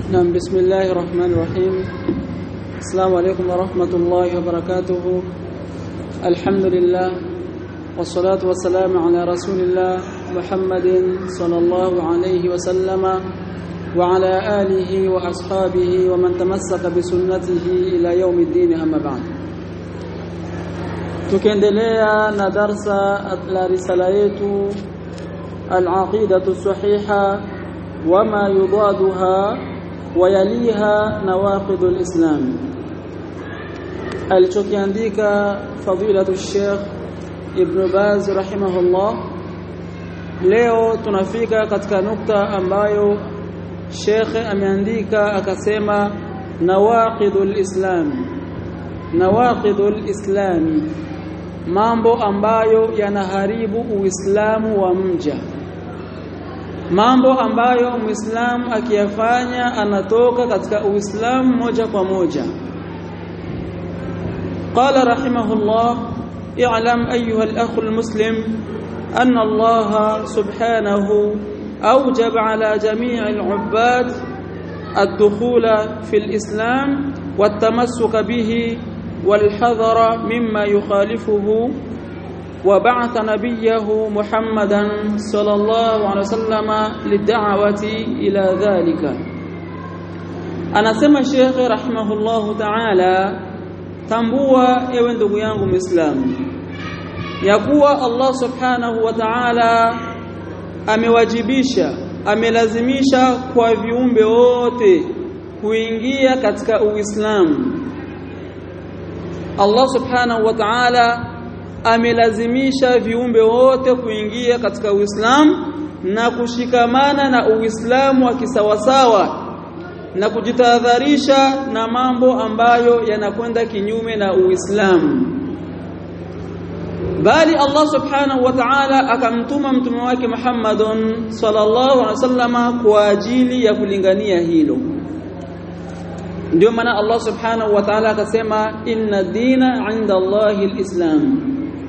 نعم بسم الله الرحمن الرحيم السلام عليكم ورحمة الله وبركاته الحمد لله والصلاة والسلام على رسول الله محمد صلى الله عليه وسلم وعلى آله وأصحابه ومن تمسك بسنته إلى يوم الدين أما بعد tukiendelea na darsa la risala yetu al-aqidatu sahiha wama yudaduha wayaliha nawaqidul islam alichokiandika fadilatu Sheikh Ibn Baz rahimahullah leo tunafika katika nukta ambayo Sheikh ameandika akasema nawaqidul islam nawaqidul islami mambo ambayo yanaharibu uislamu wa mja mambo ambayo muislamu akiyafanya anatoka katika uislamu moja kwa moja qala rahimahullah i'lam ayuha al-akh al-muslim anna Allah subhanahu awjab ala jami' al-'ubbad الدخول في الإسلام والتمسك به والحذر مما يخالفه وبعث نبيه محمدا صلى الله عليه وسلم للدعوة إلى ذلك anasema shekhe rahimahullahu ta'ala tambua ewe ndugu yangu muislamu ya kuwa Allah subhanahu wa ta'ala amewajibisha amelazimisha kwa viumbe wote kuingia katika uislamu Allah subhanahu wa ta'ala amelazimisha viumbe wote kuingia katika Uislamu na kushikamana na Uislamu wa kisawasawa na kujitahadharisha na mambo ambayo yanakwenda kinyume na Uislamu bali Allah subhanahu wa ta'ala akamtuma mtume wake Muhammadun sallallahu alaihi wasallama kwa ajili ya kulingania hilo ndio maana Allah subhanahu wa ta'ala akasema inna dina 'inda Allahi al-islam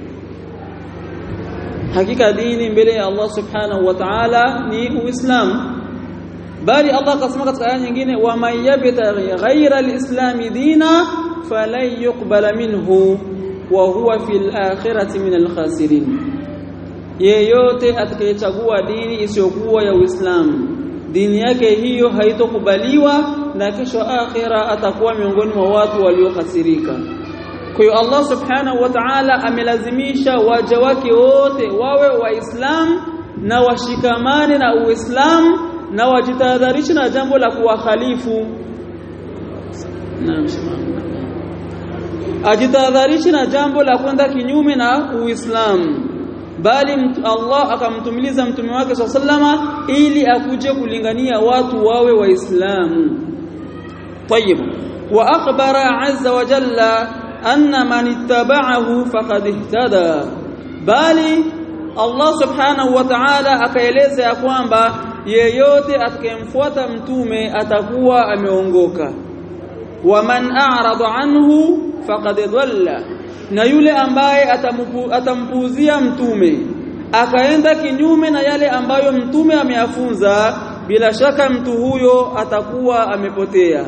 hakika dini mbele ya Allah subhanahu wa ta'ala ni uislamu bali Allah akasema katika aya nyingine wa man yabtaghi ghayra al-islam dina falan yuqbala minhu wa huwa fil akhirati min al-khasirin yeyote atakayechagua dini isiyokuwa ya uislamu dini yake hiyo haitokubaliwa na kesho akhira atakuwa miongoni mwa watu waliokasirika kwa hiyo Allah subhanahu wa ta'ala amelazimisha waja wake wote wawe waislamu na washikamane na uislamu na wajitahadharishe na jambo la kuwakhalifu ajitahadharishe na jambo la kwenda kinyume na uislamu bali Allah akamtumiliza mtume wake sallama ili akuje kulingania watu wawe waislamu طيب واخبر عز وجل ان من اتبعه فقد اهتدى bali Allah subhanahu wa ta'ala akaeleza ya kwamba yeyote atakayemfuata mtume atakuwa ameongoka waman a'rada anhu faqad dhalla na yule ambaye atampuuzia mtume akaenda kinyume na yale ambayo mtume ameyafunza bila shaka mtu huyo atakuwa amepotea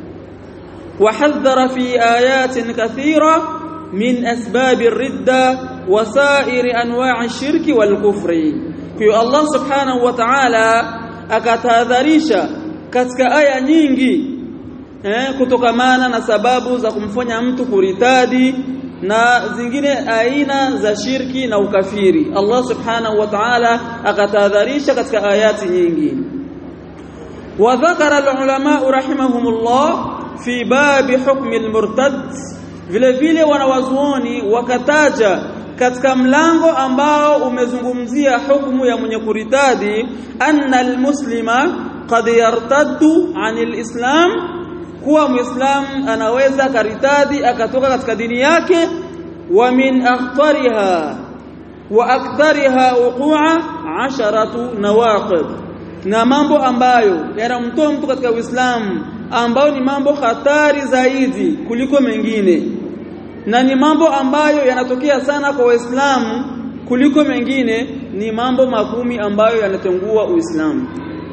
وحذر في آيات كثيرة من أسباب الردة وسائر أنواع الشرك والكفر في الله سبحانه وتعالى akatahadharisha katika aya nyingi eh, kutokamana na sababu za kumfanya mtu kuritadi na zingine aina za shirki na ukafiri Allah subhanahu wa ta'ala akatahadharisha katika ayati nyingi wa dhakara al-ulama rahimahumullah fi babi hukmi al-murtad vile vile wanawazuoni wakataja katika mlango ambao umezungumzia hukumu ya mwenye kuritadi anna al-muslima qad yartaddu 'anil islam kuwa muislam anaweza karitadi akatoka katika dini yake wa min akhtariha wa akthariha wuqu'a 'asharatu nawaqid na mambo ambayo yanamtoa mtu katika Uislamu ambao ni mambo hatari zaidi kuliko mengine na ni mambo ambayo yanatokea sana kwa Waislamu kuliko mengine ni mambo makumi ambayo yanatengua Uislamu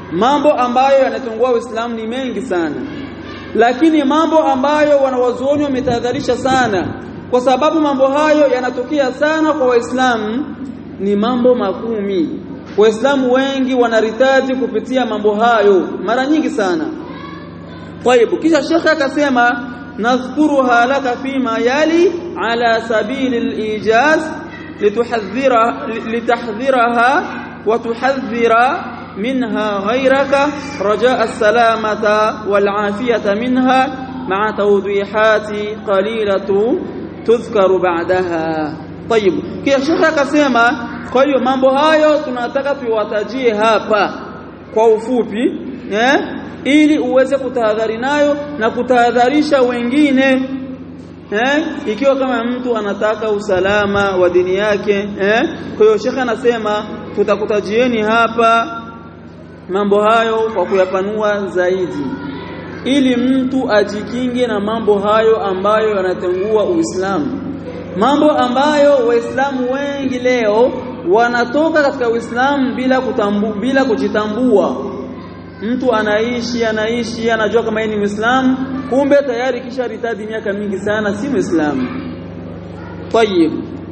mambo ambayo yanatungua Uislamu ni mengi sana lakini mambo ambayo wanawazuoni wametahadharisha sana kwa sababu mambo hayo yanatokea sana kwa waislamu ni mambo makumi waislamu wengi wanaritaji kupitia mambo hayo mara nyingi sana طيب kisha shekhe akasema nadhkuruha laka fima yali ala sabili al-ijaz lituhadhira litahdhiraha wa tuhadhira منها غيرك رجاء السلامة والعافية منها مع توضيحات قليلة تذكر بعدها طيب kisha shekhe akasema kwa hiyo mambo hayo tunataka tuwatajie hapa kwa ufupi eh ili uweze kutahadhari nayo na kutahadharisha wengine eh ikiwa kama mtu anataka usalama wa dini yake eh kwa hiyo shekhe anasema tutakutajieni hapa mambo hayo kwa kuyapanua zaidi ili mtu ajikinge na mambo hayo ambayo yanatengua Uislamu mambo ambayo waislamu wengi leo wanatoka katika Uislamu bila kutambu, bila kujitambua mtu anaishi anaishi anajua kama yeye ni Muislamu kumbe tayari kisha ritadi miaka mingi sana si Muislamu طيب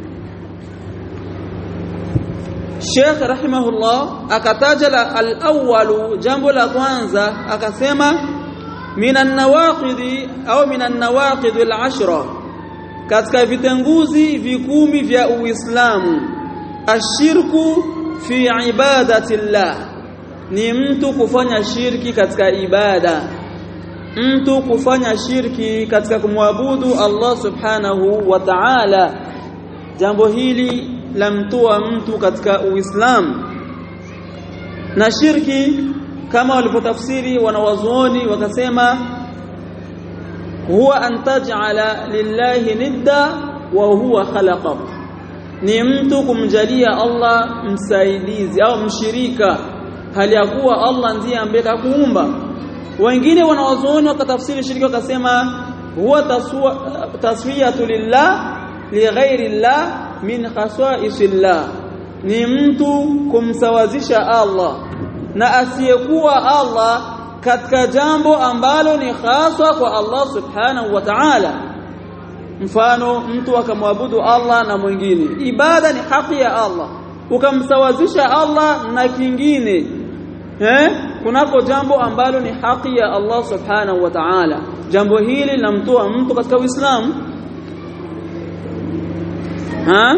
Sheikh rahimahullah akataja al-awwal jambo la kwanza akasema minan nawaqidi au minan nawaqid al-ashra katika vitenguzi vikumi vya Uislamu ashirku fi ibadati llah ni mtu kufanya shirki katika ibada mtu kufanya shirki katika kumwabudu Allah subhanahu wa ta'ala jambo hili lamtoa mtu katika Uislamu na shirki kama walipotafsiri wanawazuoni wakasema huwa an taj'ala lillahi nidda wa huwa khalaqak ni mtu kumjalia Allah msaidizi au mshirika hali ya kuwa Allah ndiye ambaye kakuumba wengine wanawazuoni wakatafsiri shirki wakasema huwa taswiyatu lillah lighairi llah min khasaisillah ni mtu kumsawazisha Allah na asiyekuwa Allah katika jambo ambalo ni haswa kwa Allah subhanahu wa ta'ala mfano mtu akamwabudu Allah na mwingine ibada ni haki ya Allah ukamsawazisha Allah na kingine eh kunako jambo ambalo ni haki ya Allah subhanahu wa ta'ala jambo hili linamtoa mtu katika Uislamu ha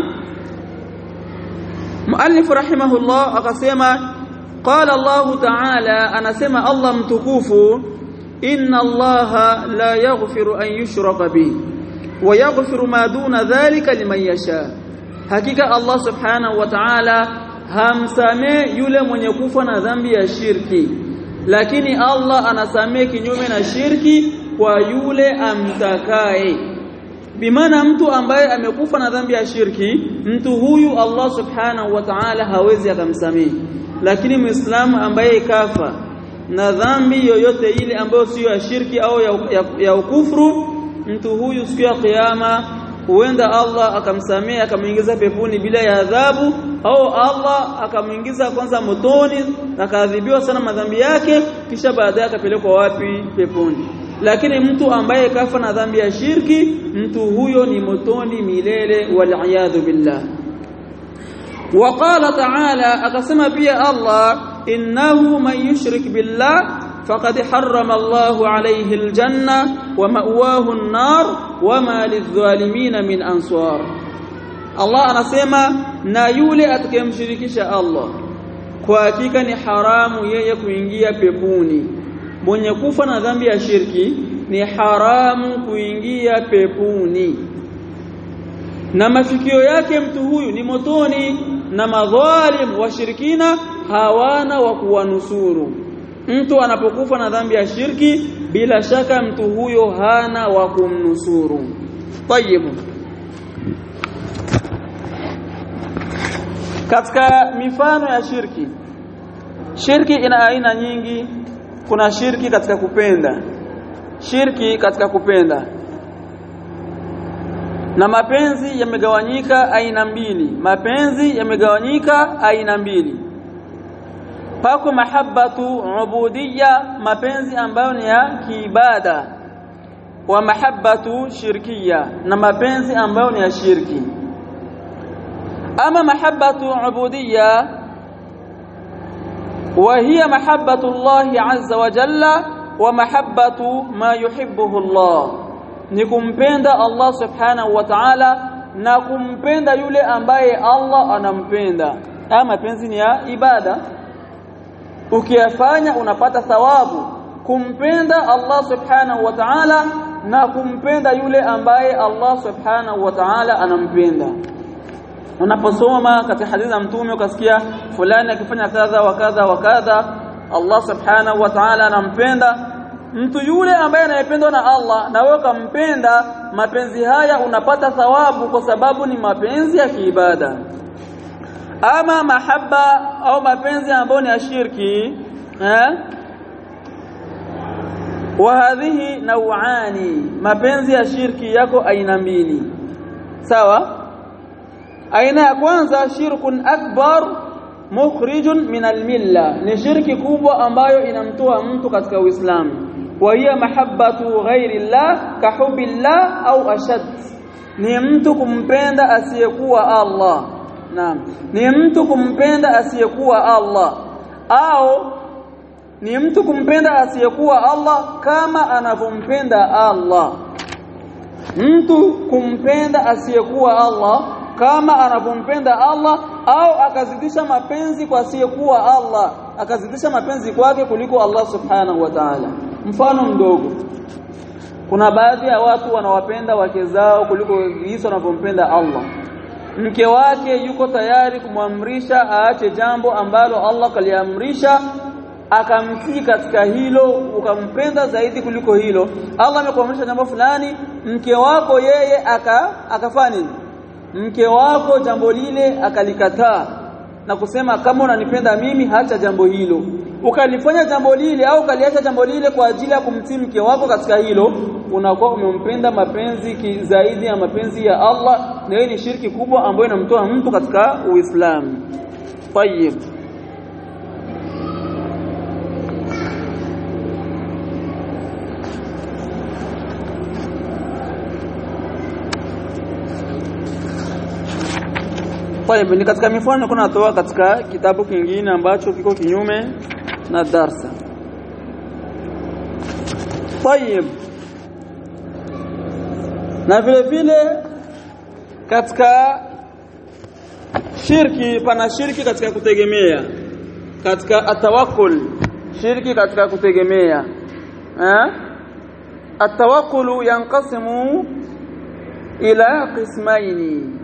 muallif rahimahullah akasema qala Allah ta'ala anasema Allah mtukufu inna Allah la yaghfiru an yushraka bihi wa yaghfiru ma duna dhalika liman yasha hakika Allah subhanahu wa ta'ala hamsamee yule mwenye kufa na dhambi ya shirki lakini Allah anasamee kinyume na shirki kwa yule amtakaye bimaana mtu ambaye amekufa na dhambi ya shirki mtu huyu Allah subhanahu wa ta'ala hawezi akamsamehe lakini muislamu ambaye kafa na dhambi yoyote ile ambayo sio ya shirki au ya, ya, ya ukufru mtu huyu siku ya kiyama huenda Allah akamsamehe akamuingiza peponi bila ya adhabu au Allah akamuingiza kwanza motoni akaadhibiwa sana madhambi yake kisha baadaye akapelekwa wapi peponi lakini mtu ambaye kafa na dhambi ya shirki mtu huyo ni motoni milele wal billah وقال تعالى akasema pia Allah innahu man yushrik billah فقد حرم الله عليه الجنة ومأواه النار وما للظالمين من أنصار الله anasema na yule atakayemshirikisha Allah kwa hakika ni haramu yeye kuingia peponi mwenye kufa na dhambi ya shirki ni haramu kuingia peponi na mafikio yake mtu huyu ni motoni na madhalim washirikina hawana wa kuwanusuru mtu anapokufa na dhambi ya shirki bila shaka mtu huyo hana wa kumnusuru tayib katika mifano ya shirki shirki ina aina nyingi kuna shirki katika kupenda shirki katika kupenda na mapenzi yamegawanyika aina mbili mapenzi yamegawanyika aina mbili pako mahabbatu ubudiyya mapenzi ambayo ni ya kiibada wa mahabbatu shirkiya na mapenzi ambayo ni ya shirki ama mahabbatu ubudiyya وهي محبة الله عز وجل ومحبة ما يحبه الله نكمپenda Allah subhanahu wa ta'ala na kumpenda yule ambaye Allah anampenda ama mapenzi ni ya ibada ukiyafanya unapata thawabu kumpenda Allah subhanahu wa ta'ala na kumpenda yule ambaye Allah subhanahu wa ta'ala anampenda unaposoma katika hadithi za mtume ukasikia fulani akifanya kadha wa kadha wa kadha Allah subhanahu wa ta'ala anampenda mtu yule ambaye anayependwa na Allah na wewe ukampenda mapenzi haya unapata thawabu kwa sababu ni mapenzi ya kiibada ama mahaba au mapenzi ambayo ni ya shirki eh wa hadhihi nauani mapenzi ya shirki yako aina mbili sawa aina ya kwanza shirkun akbar mukhrijun min almilla ni shirki kubwa ambayo inamtoa mtu katika uislamu wa hiya mahabbatu ghairi llah kahubi llah au ashad ni mtu kumpenda asiyekuwa Allah naam ni mtu kumpenda asiyekuwa Allah au ni mtu kumpenda asiyekuwa Allah kama anavyompenda Allah mtu kumpenda asiyekuwa Allah kama anavyompenda Allah au akazidisha mapenzi kwa asiyekuwa Allah akazidisha mapenzi kwake kuliko Allah subhanahu wa ta'ala mfano mdogo kuna baadhi ya watu wanawapenda wake zao kuliko jinsi wanavyompenda Allah mke wake yuko tayari kumwamrisha aache jambo ambalo Allah kaliamrisha akamtii katika hilo ukampenda zaidi kuliko hilo Allah amekuamrisha jambo fulani mke wako yeye aka akafanya nini mke wako jambo lile akalikataa na kusema kama unanipenda mimi hacha jambo hilo ukalifanya jambo lile au ukaliacha jambo lile kwa ajili ya kumtii mke wako katika hilo unakuwa umempenda mapenzi zaidi ya mapenzi ya Allah na hiyo ni shirki kubwa ambayo inamtoa mtu katika Uislamu. Tayyib. Tayyib ni katika mifano kuna natoa katika kitabu kingine ambacho kiko kinyume na darsa. Tayyib. Na vile vile katika shirki pana shirki katika kutegemea katika atawakkul shirki katika kutegemea eh atawakkulu yanqasimu ila qismaini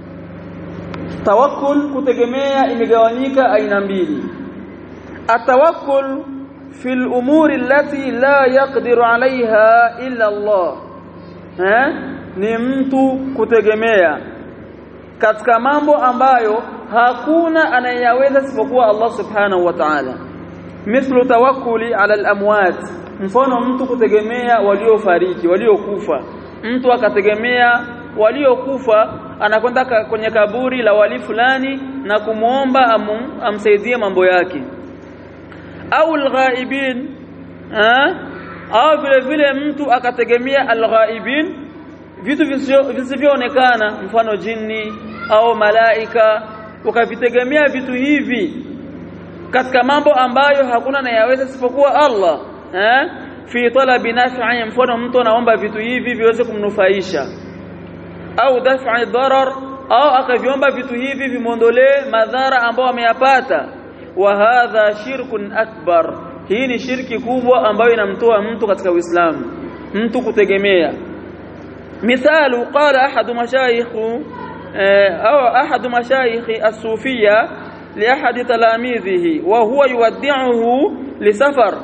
tawakkul kutegemea imegawanyika aina mbili atawakkul fil umuri allati la yaqdiru alaiha illa Allah eh ni mtu kutegemea katika mambo ambayo hakuna anayeweza isipokuwa Allah subhanahu wa ta'ala mithlu tawakkuli ala al-amwat mfano mtu kutegemea waliofariki waliokufa mtu akategemea waliokufa anakwenda kwenye kaburi la wali fulani na kumuomba amu, amsaidie mambo yake au al-ghaibin au vile vile mtu akategemea al-ghaibin vitu visivyoonekana mfano jini au malaika ukavitegemea vitu hivi katika mambo ambayo hakuna anayeweza isipokuwa Allah eh fi talabi naf'i mfano mtu anaomba vitu hivi viweze kumnufaisha au daf'i darar au akaviomba vitu hivi vimondolee madhara ambayo ameyapata wa hadha shirkun akbar hii ni shirki kubwa ambayo inamtoa mtu katika Uislamu mtu kutegemea مثال قال أحد مشايخ أو أحد مشايخ الصوفية لأحد تلاميذه وهو يودعه لسفر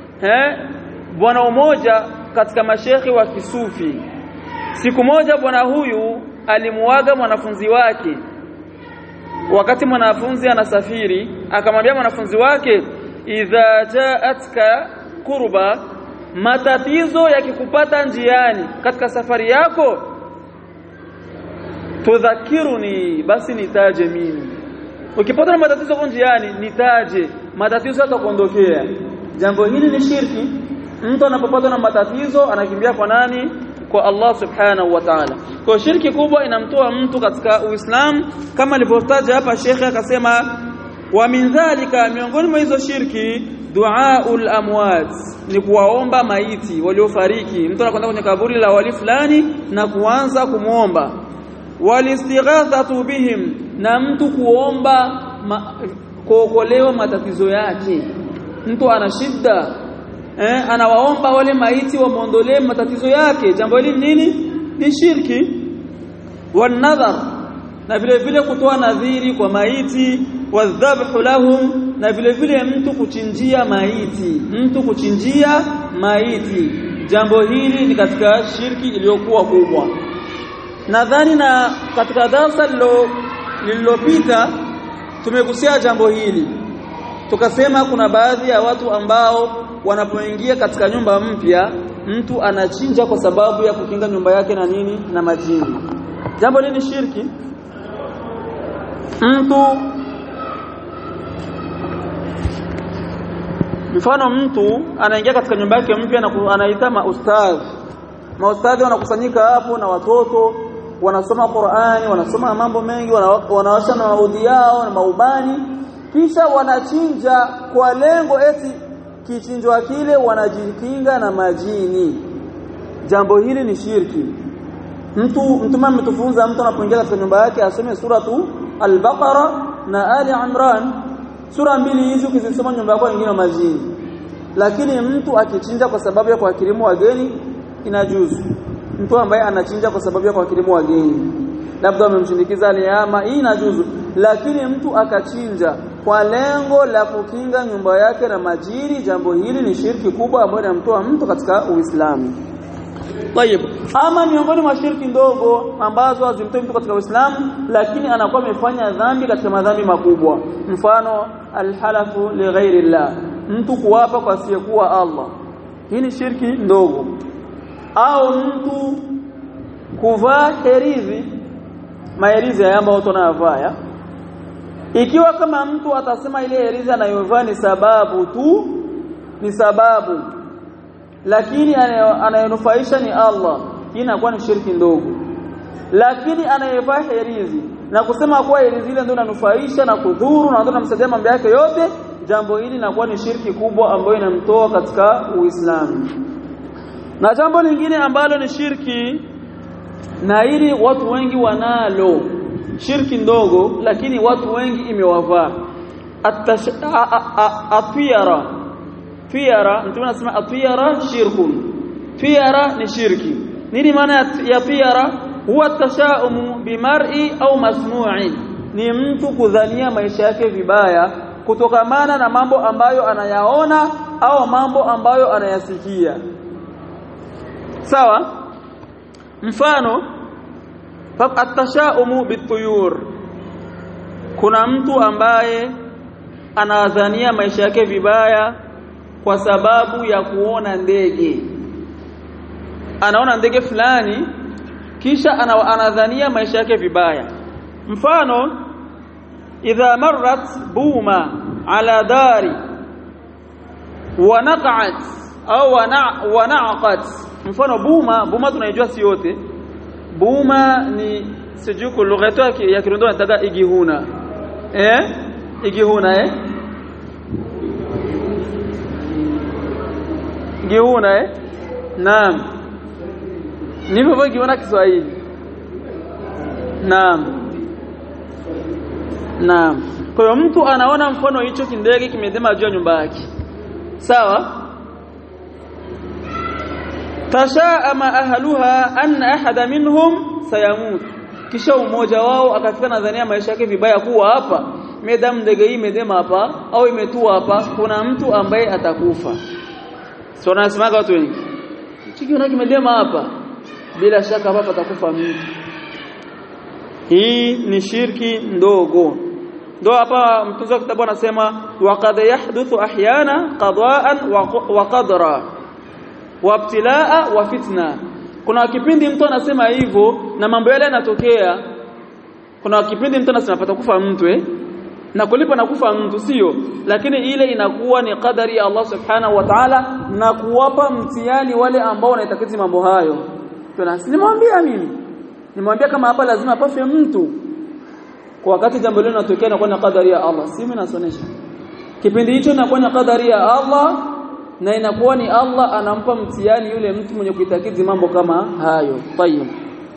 bwana mmoja katika mashekhi wa kisufi siku moja bwana huyu alimuaga mwanafunzi wake wakati mwanafunzi anasafiri akamwambia mwanafunzi wake idha jaatka kurba matatizo yakikupata njiani katika safari yako tudhakiruni basi nitaje mimi ukipata na matatizo kwa njiani nitaje matatizo yatakuondokea jambo hili ni shirki mtu anapopatwa na matatizo anakimbia kwa nani kwa Allah subhanahu wa ta'ala kwa shirki kubwa inamtoa mtu katika uislamu kama alivyotaja hapa shekhe akasema wa min dhalika miongoni mwa hizo shirki duaul amwat ni kuwaomba maiti waliofariki mtu anakwenda kwenye kaburi la wali fulani na kuanza kumuomba walistighathatu bihim na mtu kuomba ma, kuokolewa matatizo yake mtu ana shida eh, anawaomba wale maiti wamuondolee matatizo yake jambo hili nini ni shirki wanadhar na vile vile kutoa nadhiri kwa maiti wadhabhu lahum na vile vile mtu kuchinjia maiti mtu kuchinjia maiti jambo hili ni katika shirki iliyokuwa kubwa nadhani na katika darasa lililopita tumegusia jambo hili tukasema kuna baadhi ya watu ambao wanapoingia katika nyumba mpya mtu anachinja kwa sababu ya kukinga nyumba yake na nini na majini jambo hili ni shirki mtu mfano mtu anaingia katika nyumba yake mpya na anaita maustadhi maustadhi wanakusanyika hapo na watoto wanasoma Qur'ani wanasoma mambo mengi wanawasha na maudhi yao na maubani kisha wanachinja kwa lengo eti kichinjwa kile wanajikinga na majini jambo hili ni shirki mtu mtume ametufunza mtu anapoingia katika nyumba yake asome suratu al-Baqara na Ali Imran sura mbili hizi ukizisoma nyumba yako nyingine majini lakini mtu akichinja kwa sababu ya kuwakirimu wageni inajuzu mtu ambaye anachinja kwa sababu ya kuwakirimu wageni labda amemshindikiza aliyama hii inajuzu lakini mtu akachinja kwa lengo la kukinga nyumba yake na majini jambo hili ni shirki kubwa ambayo inamtoa mtu katika Uislamu Tayib. Ama miongoni mwa shirki ndogo ambazo hazimtoi mtu katika Uislamu lakini anakuwa amefanya dhambi katika madhambi makubwa. Mfano alhalafu lighairi llah. Mtu kuwapa kwa asiyekuwa Allah. Hii ni shirki ndogo. Au mtu kuvaa herizi maherizi haya ambayo watu wanayavaa ikiwa kama mtu atasema ile herizi anayovaa ni sababu tu ni sababu lakini anayenufaisha ni Allah hii inakuwa ni shirki ndogo lakini anayevaa herizi na kusema kuwa herizi ile ndio inanufaisha na kudhuru na ndio inamsaidia mambo yake yote jambo hili linakuwa ni shirki kubwa ambayo inamtoa katika Uislamu na jambo lingine ambalo ni shirki na hili watu wengi wanalo shirki ndogo lakini watu wengi imewavaa atiyara fiara mtume anasema atiyara shirkun fiara ni shirki nini maana ya fiara huwa tashaumu bimar'i au masmu'i ni mtu kudhania maisha yake vibaya kutokamana na mambo ambayo anayaona au mambo ambayo anayasikia sawa mfano atashaumu bituyur kuna mtu ambaye anadhania maisha yake vibaya kwa sababu ya kuona ndege anaona ndege fulani kisha anadhania maisha yake vibaya mfano idha marrat buma ala dari wa naqat au wa naqat mfano buma buma tunaijua si yote buma ni sijuku lugha yetu ya Kirundo nataka igihuna eh igihuna eh igihuna eh naam nipo hivyo igihuna Kiswahili naam naam kwa hiyo mtu anaona mfano hicho kindege kimedema juu ya nyumba yake sawa tashaama ahluha anna ahada minhum sayamut kisha umoja wao akafika nadhania maisha yake vibaya kuwa hapa medam ndege hii imedema hapa au imetua hapa kuna mtu ambaye atakufa sio nasemaga watu wengi kikiona kimedema hapa bila shaka hapa atakufa mtu hii ni shirki ndogo ndo hapa mtunzi wa kitabu anasema waqad yahduthu ahyana qada'an wa qadra wabtilaa wa fitna kuna kipindi mtu anasema hivyo na mambo yale yanatokea kuna kipindi mtu anasema patakufa mtu eh na kulipa na kufa mtu sio lakini ile inakuwa ni qadari ya Allah subhanahu wa ta'ala na kuwapa mtihani wale ambao wanaitakiti mambo hayo tunaslimwambia mimi nimwambia kama hapa lazima pafe mtu kwa wakati jambo lile linatokea na kwa qadari ya Allah si mimi nasonesha kipindi hicho inakuwa ni qadari ya Allah na inakuwa ni Allah anampa mtihani yule mtu mwenye kuitakidi mambo kama hayo tayeb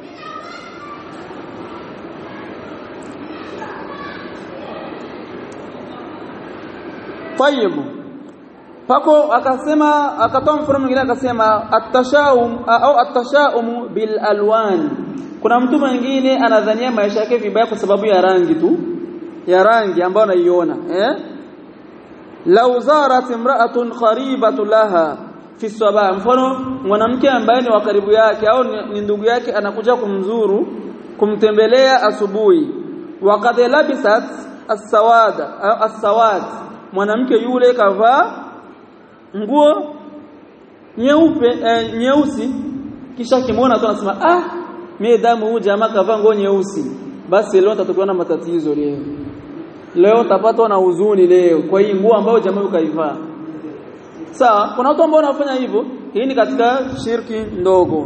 tayeb pako akasema akatoa mfano mwingine akasema at-tashaum au at-tashaum bil alwan kuna mtu mwingine anadhania maisha yake vibaya kwa sababu ya rangi tu ya rangi ambayo anaiona eh law zarat imra'atun qaribatu laha fi sabah mfano mwanamke ambaye ni wa karibu yake au ni ndugu yake anakuja kumzuru kumtembelea asubuhi waqad labisat as-sawada au as-sawad mwanamke yule kavaa nguo nyeupe eh, nyeusi kisha kimwona tu anasema ah mimi damu huyu jamaa kavaa nguo nyeusi basi leo tatakuwa na matatizo leo leo tapatwa na huzuni leo kwa hii nguo ambayo jamaa ukaivaa sawa kuna watu ambao wanafanya hivyo hii ni katika shirki ndogo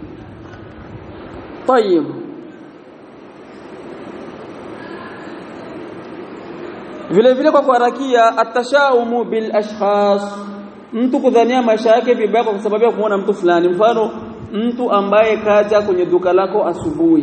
طيب vile vile kwa kuharakia atashaumu bil ashkhas mtu kudhania maisha yake vibaya kwa sababu ya kuona mtu fulani mfano mtu ambaye kaja kwenye duka lako asubuhi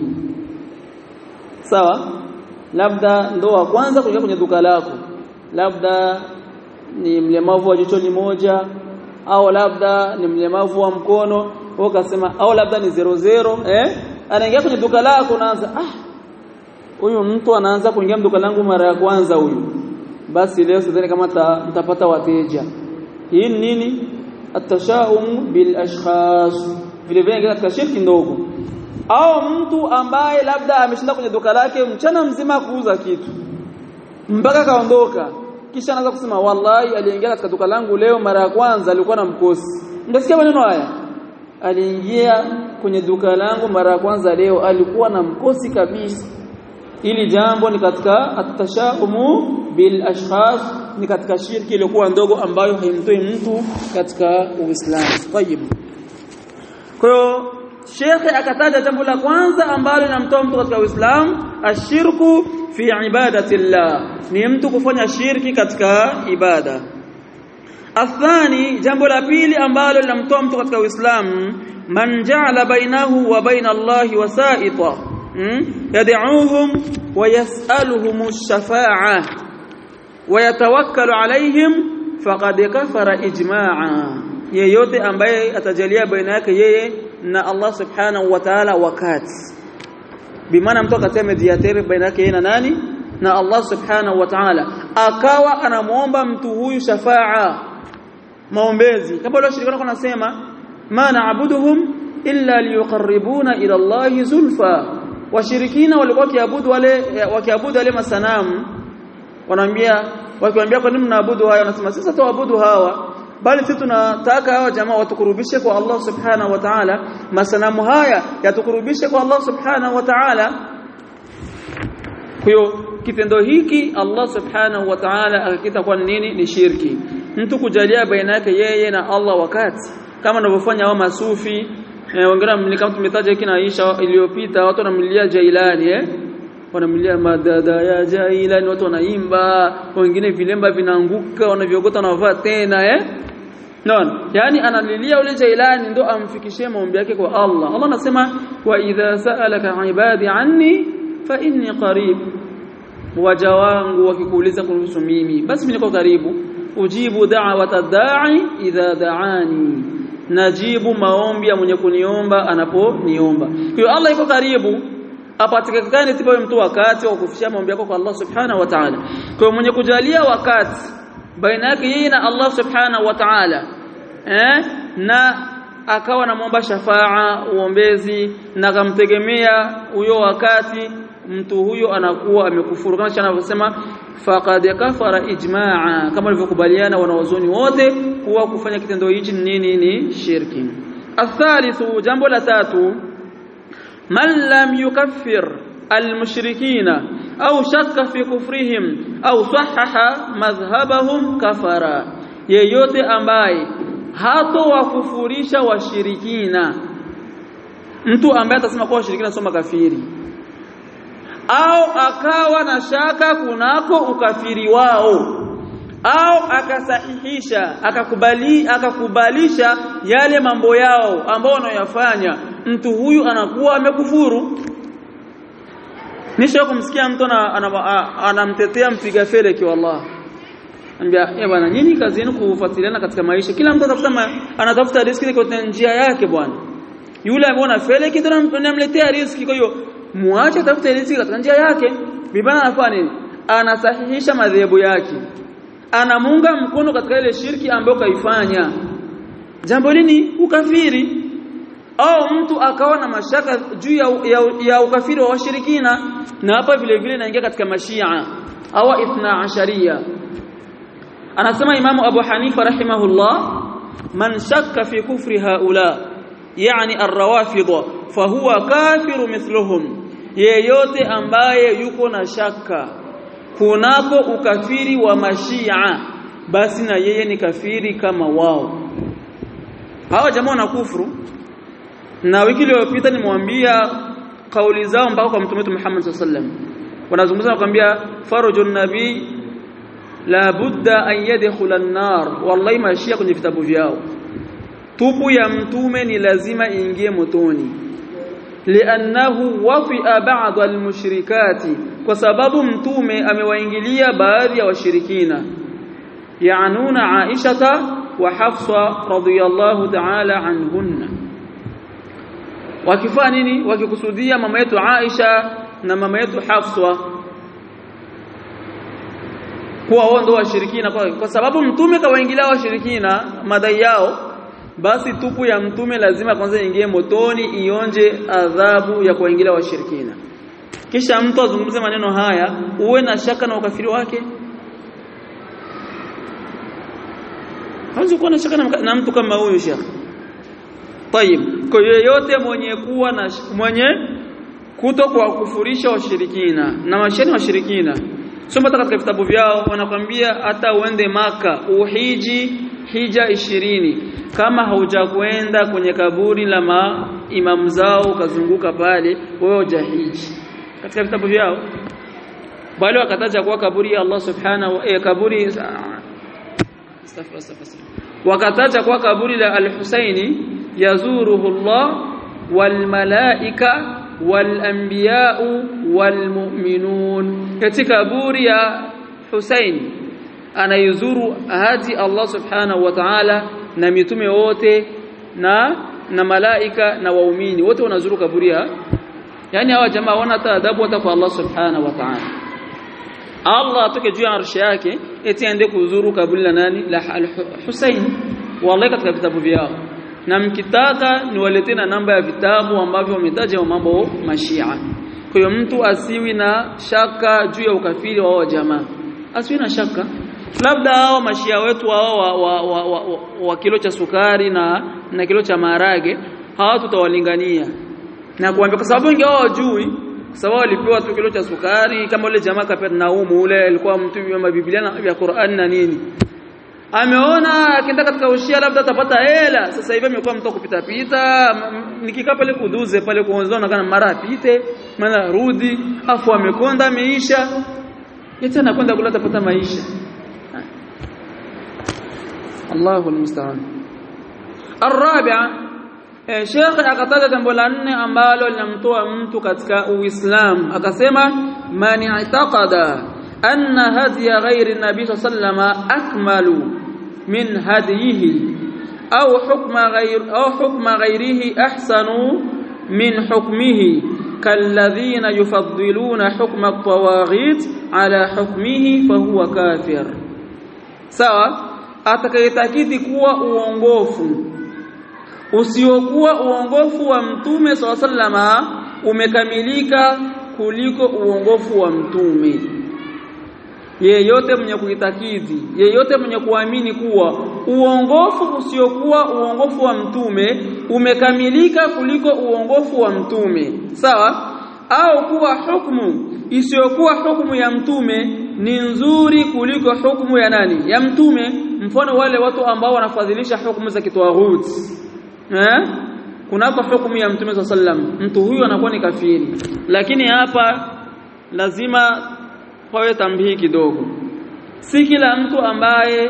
sawa labda ndo wa kwanza kuingia kwenye duka lako labda ni mlemavu wa jicho moja au labda ni mlemavu wa mkono au kasema au labda ni zero zero eh anaingia kwenye duka lako unaanza ah huyu mtu anaanza kuingia duka langu mara ya kwanza huyu basi leo sidhani kama mtapata wateja hii nini atashaum bil ashkhas vile vile katika shirki ndogo au mtu ambaye labda ameshinda kwenye duka lake mchana mzima kuuza kitu mpaka kaondoka kisha anaanza kusema wallahi aliingia katika duka langu leo mara ya kwanza alikuwa na mkosi ndasikia maneno haya aliingia kwenye duka langu mara ya kwanza leo alikuwa na mkosi kabisa ili jambo ni katika atashaumu bil ashkhas ni katika shirki iliyokuwa ndogo ambayo haimtoi mtu katika Uislamu. Tayib. Kwa hiyo Shekhe akataja jambo la kwanza ambalo linamtoa mtu katika Uislamu, ashirku fi ibadatillah. Ni mtu kufanya shirki katika ibada. Athani, jambo la pili ambalo linamtoa mtu katika Uislamu, man ja'ala bainahu wa baina Allahi wasaita yad'uuhum wa yas'aluhum ash-shafa'ah wa yatawakkalu alaihim faqad kafara ijma'a yeyote ambaye atajalia baina yake yeye na Allah subhanahu wa ta'ala wakati bimaana mtu akatia mediator baina yake yeye na nani na Allah subhanahu wa ta'ala akawa anamuomba mtu huyu shafaa maombezi kama leo shirikana kuna nasema ma na'buduhum illa liyuqarribuna ila Allah zulfa washirikina walikuwa wakiabudu wale wakiabudu wale masanamu wanaambia wakiwaambia kwa nini mnaabudu haya wanasema sisi tuabudu hawa bali sisi tunataka hawa jamaa watukurubishe kwa Allah subhanahu wa ta'ala masanamu haya yatukurubishe kwa Allah subhanahu wa ta'ala kwa hiyo kitendo hiki Allah subhanahu wa ta'ala akakita kwa nini ni shirki mtu kujalia baina yake yeye na Allah wakati kama wanavyofanya wao masufi eh, wengine kama tumetaja hiki na Aisha iliyopita watu wanamlilia Jailani eh wanamlilia madada ya Jailani watu wanaimba wengine vilemba vinaanguka wanaviogota wanavaa tena eh Naona yani analilia ule Jailani ndo amfikishie maombi yake kwa Allah Allah anasema wa idha sa'alaka ibadi anni fa inni qarib waja wangu wakikuuliza kuhusu mimi basi mimi niko karibu ujibu da'wata da'i idha da'ani najibu maombi ya mwenye kuniomba anaponiomba kwa hiyo Allah iko karibu apatikane tipa mtu wakati wa kufikisha maombi yako kwa Allah subhanahu wa ta'ala kwa mwenye kujalia wakati baina yake yeye na Allah subhanahu wa ta'ala eh na akawa anamuomba shafaa uombezi na akamtegemea huyo wakati mtu huyo anakuwa amekufuru kama anavyosema faqad kafara ijmaa kama walivyokubaliana wanawazoni wote kuwa kufanya kitendo hichi nini ni shirki athalithu jambo la tatu man lam yukaffir almushrikina au shakka fi kufrihim au sahaha madhhabahum kafara yeyote ambaye hato wakufurisha washirikina mtu ambaye atasema kwa washirikina soma kafiri au akawa na shaka kunako ukafiri wao au akasahihisha akakubali akakubalisha yale mambo yao ambao wanayofanya mtu huyu anakuwa amekufuru nisha kumsikia mtu anamtetea mpiga fele kwa Allah Anambia eh bwana nyinyi kazi yenu kufuatiliana katika maisha kila mtu atafuta anatafuta riziki kwa njia yake bwana yule ambaye anafele kitu anamletea riziki kwa hiyo muache atafute riziki katika njia yake bibana anafanya nini anasahihisha madhehebu yake anamunga mkono katika ile shirki ambayo kaifanya jambo lini ukafiri au mtu akawa na mashaka juu ya, ya, ya ukafiri wa washirikina na hapa vile vile inaingia katika mashia au ithna asharia anasema imamu abu hanifa rahimahullah man shakka fi kufri haula yani arrawafidha fahuwa kafiru mithluhum yeyote ambaye yuko na shaka kunako ukafiri wa mashia basi na yeye ni kafiri kama wao hawa jamaa na kufuru na wiki iliyopita nimwambia kauli zao mpaka kwa mtume Muhammad sallallahu wanazungumza na kwambia farujun nabii la budda an yadkhula an-nar wallahi mashia kwenye vitabu vyao tupu ya mtume ni lazima iingie motoni li'annahu wafi'a ba'd al-mushrikati kwa sababu mtume amewaingilia baadhi ya washirikina yaanuna Aisha wa Hafsa radhiyallahu ta'ala anhunna wakifanya nini wakikusudia mama yetu Aisha na mama yetu Hafsa kuwa wao ndio washirikina kwa, kwa sababu mtume kawaingilia washirikina madai yao basi tupu ya mtume lazima kwanza ingie motoni ionje adhabu ya kuingilia washirikina kisha mtu azungumze maneno haya uwe na shaka na ukafiri wake hawezi kuwa na shaka na, na mtu kama huyu shekh Tayib kwa yeyote mwenye kuwa na mwenye kuto kwa kufurisha washirikina na mashani washirikina soma katika vitabu vyao wanakwambia hata uende maka uhiji hija ishirini kama haujakwenda kwenye kaburi la maimamu zao ukazunguka pale wewe hujahiji katika vitabu vyao bali wakataja kuwa kaburi ya Allah subhanahu wa eh, kaburi wakataja kuwa kaburi la al-Husaini yazuruhu Allah wal malaika wal anbiya wal mu'minun katika kaburi ya Husaini anayuzuru hadi Allah subhanahu wa ta'ala na mitume wote na na malaika na waumini wote wanazuru kaburi ya yani hawa jamaa wana taadabu hata kwa Allah subhanahu wa ta'ala Allah atoke juu ya arshi yake eti aende kuzuru kaburi la nani la Hussein wallahi katika vitabu vyao na mkitaka niwaletee na namba ya vitabu ambavyo wametaja mambo mashia kwa hiyo mtu asiwi na shaka juu ya ukafiri wa wao jamaa asiwi na shaka labda hao mashia wetu hao wa, wa, wa, wa, wa, wa kilo cha sukari na na kilo cha maharage hawa tutawalingania na kuambia kwa sababu ingawa wajui kwa sababu walipewa tu kilo cha sukari kama ule jamaa kapata naumu ule alikuwa mtu wa Biblia na ya Qur'an na nini ameona akienda katika ushia labda atapata hela sasa hivi amekuwa mtu kupita pita nikikaa pale kuduze pale kuonzana kana mara apite mara rudi afu amekonda ameisha yeye anakwenda kula atapata maisha Allahu almusta'an الرابعه Sheikh akataja jambo la nne ambalo linamtoa mtu katika Uislamu akasema man i'taqada anna hadiya ghairi nabii sallama akmalu min hadiyihi au hukma ghair au hukma ghairihi ahsanu min hukmihi kalladhina yufaddiluna hukma at-tawaghit ala hukmihi fahuwa kafir sawa atakayetakidi kuwa uongofu usiokuwa uongofu wa mtume sallama umekamilika kuliko uongofu wa mtume yeyote mwenye kuitakidi yeyote mwenye kuamini kuwa uongofu usiokuwa uongofu wa mtume umekamilika kuliko uongofu wa mtume sawa au kuwa hukumu isiyokuwa hukumu ya mtume ni nzuri kuliko hukumu ya nani ya mtume mfano wale watu ambao wanafadhilisha hukumu za kitawaghuti eh kunako hukumu ya mtume sallam mtu huyu anakuwa ni kafiri lakini hapa lazima pawe tambihi kidogo si kila mtu ambaye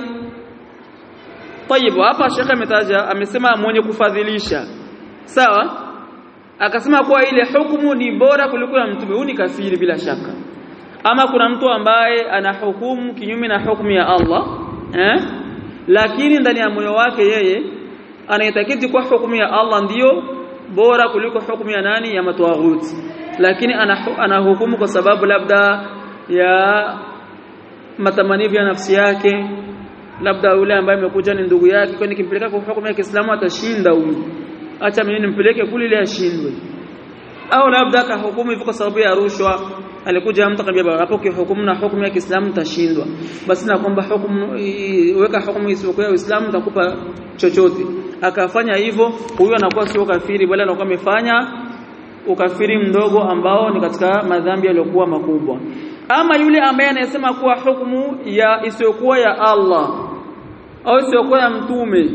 Tayib hapa Sheikh ametaja amesema mwenye kufadhilisha sawa akasema kuwa ile hukumu ni bora kuliko ya mtume huyu ni kafiri bila shaka ama kuna mtu ambaye ana hukumu kinyume na hukumu ya Allah eh lakini ndani ya moyo wake yeye anaitakiti kwa hukumu ya Allah ndiyo bora kuliko hukumu ya nani ya matawaghuti lakini ana, ana hukumu kwa sababu labda ya matamanio ya nafsi yake labda yule ambaye amekuja ni ndugu yake kwani kimpeleka kwa hukumu ya Kiislamu atashinda huyu acha mimi nimpeleke kule ile ashindwe au labda akahukumu hivyo kwa sababu ya rushwa alikuja mtu akambia hapo kihukumu na hukumu ya Kiislamu tashindwa basi na kwamba hukumu weka hukumu isiyokuwa ya Uislamu takupa chochote akafanya hivyo huyo anakuwa sio kafiri bali anakuwa amefanya ukafiri mdogo ambao ni katika madhambi yaliyokuwa makubwa ama yule ambaye anayesema kuwa hukumu ya isiyokuwa ya Allah au isiyokuwa ya mtume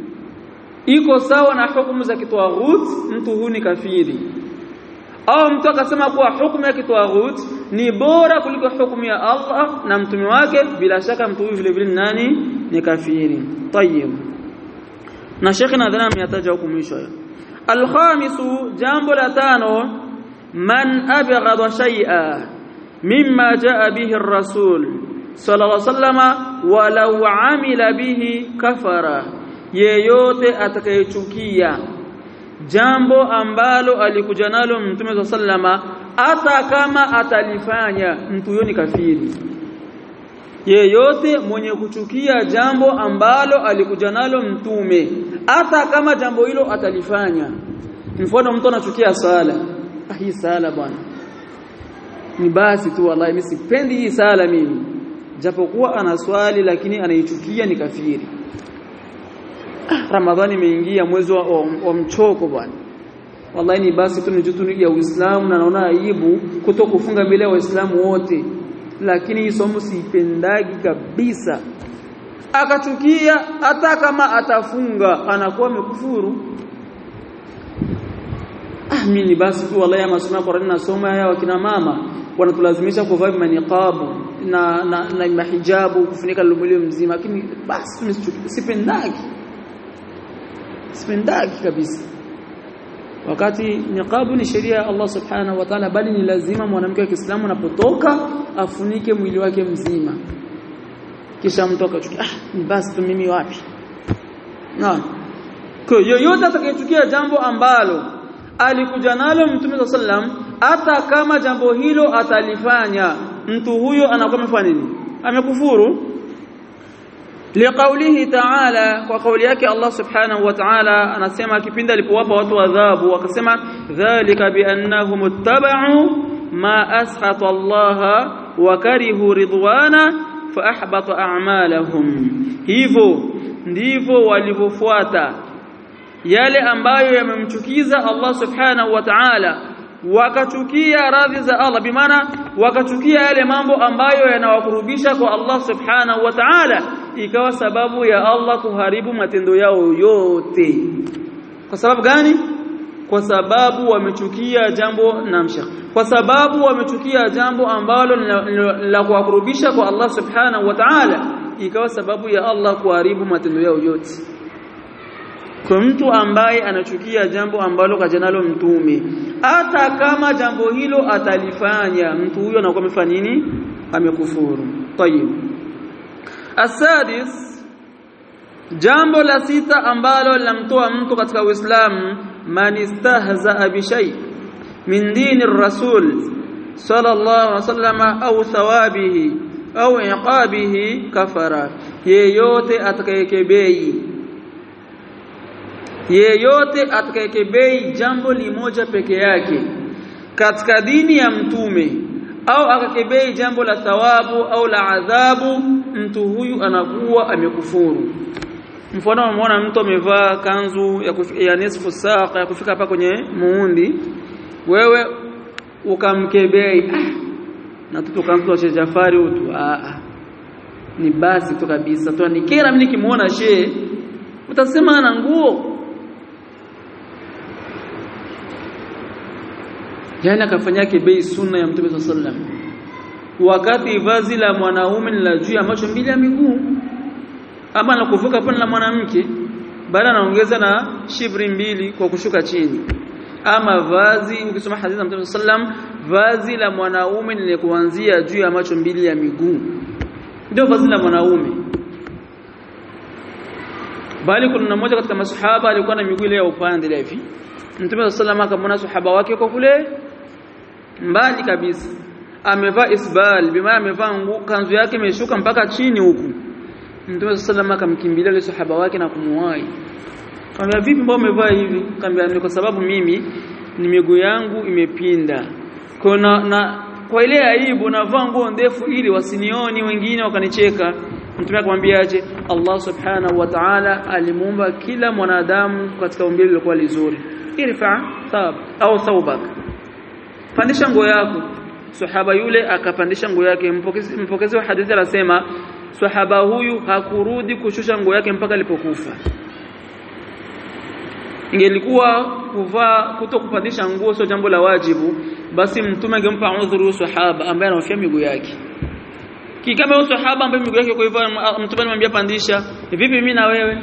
iko sawa na hukumu za kitwaghut mtu huyu ni kafiri au mtu akasema kuwa hukumu ya kitwaghut ni bora kuliko hukumu ya Allah na mtume wake bila shaka mtu huyu vile vile nani ni kafiri tayeb na shekhi nadhani ameyataja huko mwisho alkhamisu jambo la tano man abghadha shay'a mimma jaa bihi ar-rasul sallallahu alayhi wasallama walau amila bihi kafara yeyote atakayechukia jambo ambalo alikuja nalo mtume sallama hata kama atalifanya mtu huyo ni kafiri yeyote mwenye kuchukia jambo ambalo alikuja nalo mtume hata kama jambo hilo atalifanya mfano mtu anachukia sala ah hii sala bwana ni basi tu wallahi mimi sipendi hii sala mimi japokuwa ana swali lakini anaichukia ni kafiri Ramadhani imeingia mwezi wa, wa, wa mchoko bwana. Wallahi ni basi tu ni jutu ya Uislamu na naona aibu kuto kufunga mbele ya Waislamu wote. Lakini hii somo siipendagi kabisa. Akachukia hata kama atafunga anakuwa amekufuru. Ah mimi ni basi tu wallahi masomo ya Qur'ani nasoma haya wakina mama wanatulazimisha kuvaa maniqabu na na, na mahijabu kufunika lumulio mzima lakini basi sipendagi sipendaki kabisa wakati niqabu ni sheria ya Allah subhanahu wa ta'ala bali ni lazima mwanamke wa Kiislamu anapotoka afunike mwili wake mzima kisha mtu akachukia ah ni basi tu mimi wapi na kwa yoyote atakayechukia jambo ambalo alikuja nalo mtume sallam hata kama jambo hilo atalifanya mtu huyo anakuwa amefanya nini amekufuru liqaulihi ta'ala kwa kauli yake Allah subhanahu wa ta'ala anasema kipindi alipowapa watu adhabu akasema dhalika biannahum ittaba'u ma ashata Allah wa karihu ridwana fa ahbata a'malahum hivyo ndivyo walivyofuata yale ambayo yamemchukiza Allah subhanahu wa ta'ala wakachukia radhi za Allah bimaana wakachukia yale mambo ambayo yanawakurubisha kwa Allah subhanahu wa ta'ala ikawa sababu ya Allah kuharibu matendo yao yote kwa sababu gani kwa sababu wamechukia jambo namsha kwa sababu wamechukia jambo ambalo la kuwakurubisha kwa Allah subhanahu wa ta'ala ikawa sababu ya Allah kuharibu matendo yao yote kwa mtu ambaye anachukia jambo ambalo kajanalo mtume hata kama jambo hilo atalifanya mtu huyo anakuwa amefanya nini amekufuru tayib asadis jambo la sita ambalo linamtoa mtu katika uislamu man istahza bi shay min dini rasul sallallahu alaihi wasallam au thawabihi au iqabihi kafara yeyote atakayekebei yeyote atakayekebei jambo limoja peke yake katika dini ya mtume au akakebei jambo la thawabu au la adhabu mtu huyu anakuwa amekufuru mfano umeona mtu amevaa kanzu ya, kufi, ya nisfu saqa ya kufika hapa kwenye muundi wewe ukamkebei ah, na tutoka wa Sheikh Jafari utu a ni basi tu kabisa tu nikera mimi nikimuona shehe utasema ana nguo yani akafanyake bei sunna ya Mtume sallam wakati vazi la mwanaume ni la juu ya macho mbili ya miguu ama la kuvuka pale la mwanamke baada anaongeza na shibri mbili kwa kushuka chini ama vazi ukisoma hadithi za Mtume sallam vazi la mwanaume ni kuanzia juu ya macho mbili ya miguu ndio vazi la mwanaume bali kuna mmoja katika masahaba alikuwa na miguu ile ya upande ile hivi Mtume sallam akamwona sahaba wake kwa kule mbali kabisa amevaa isbal bima amevaa kanzu yake imeshuka mpaka chini huku Mtume sallam akamkimbilia yule sahaba wake na kumuwai Kaambia vipi mbona umevaa hivi? Kaambia ni kwa sababu mimi ni miguu yangu imepinda. Kwa na, na kwa ile aibu navaa nguo ndefu ili wasinioni wengine wakanicheka. Mtume akamwambia aje Allah Subhanahu wa Ta'ala alimuumba kila mwanadamu katika umbile lilikuwa lizuri. Irfa thab au thawbak. Pandisha nguo yako. Sahaba yule akapandisha nguo yake. Mpokezi, mpokezi wa hadithi anasema sahaba huyu hakurudi kushusha nguo yake mpaka alipokufa ingelikuwa kuvaa kuto kupandisha nguo sio jambo la wajibu basi mtume angempa udhuru sahaba ambaye anahofia miguu yake kikama huyo sahaba ambaye miguu yake kwa hivyo mtume anamwambia pandisha vipi mimi na wewe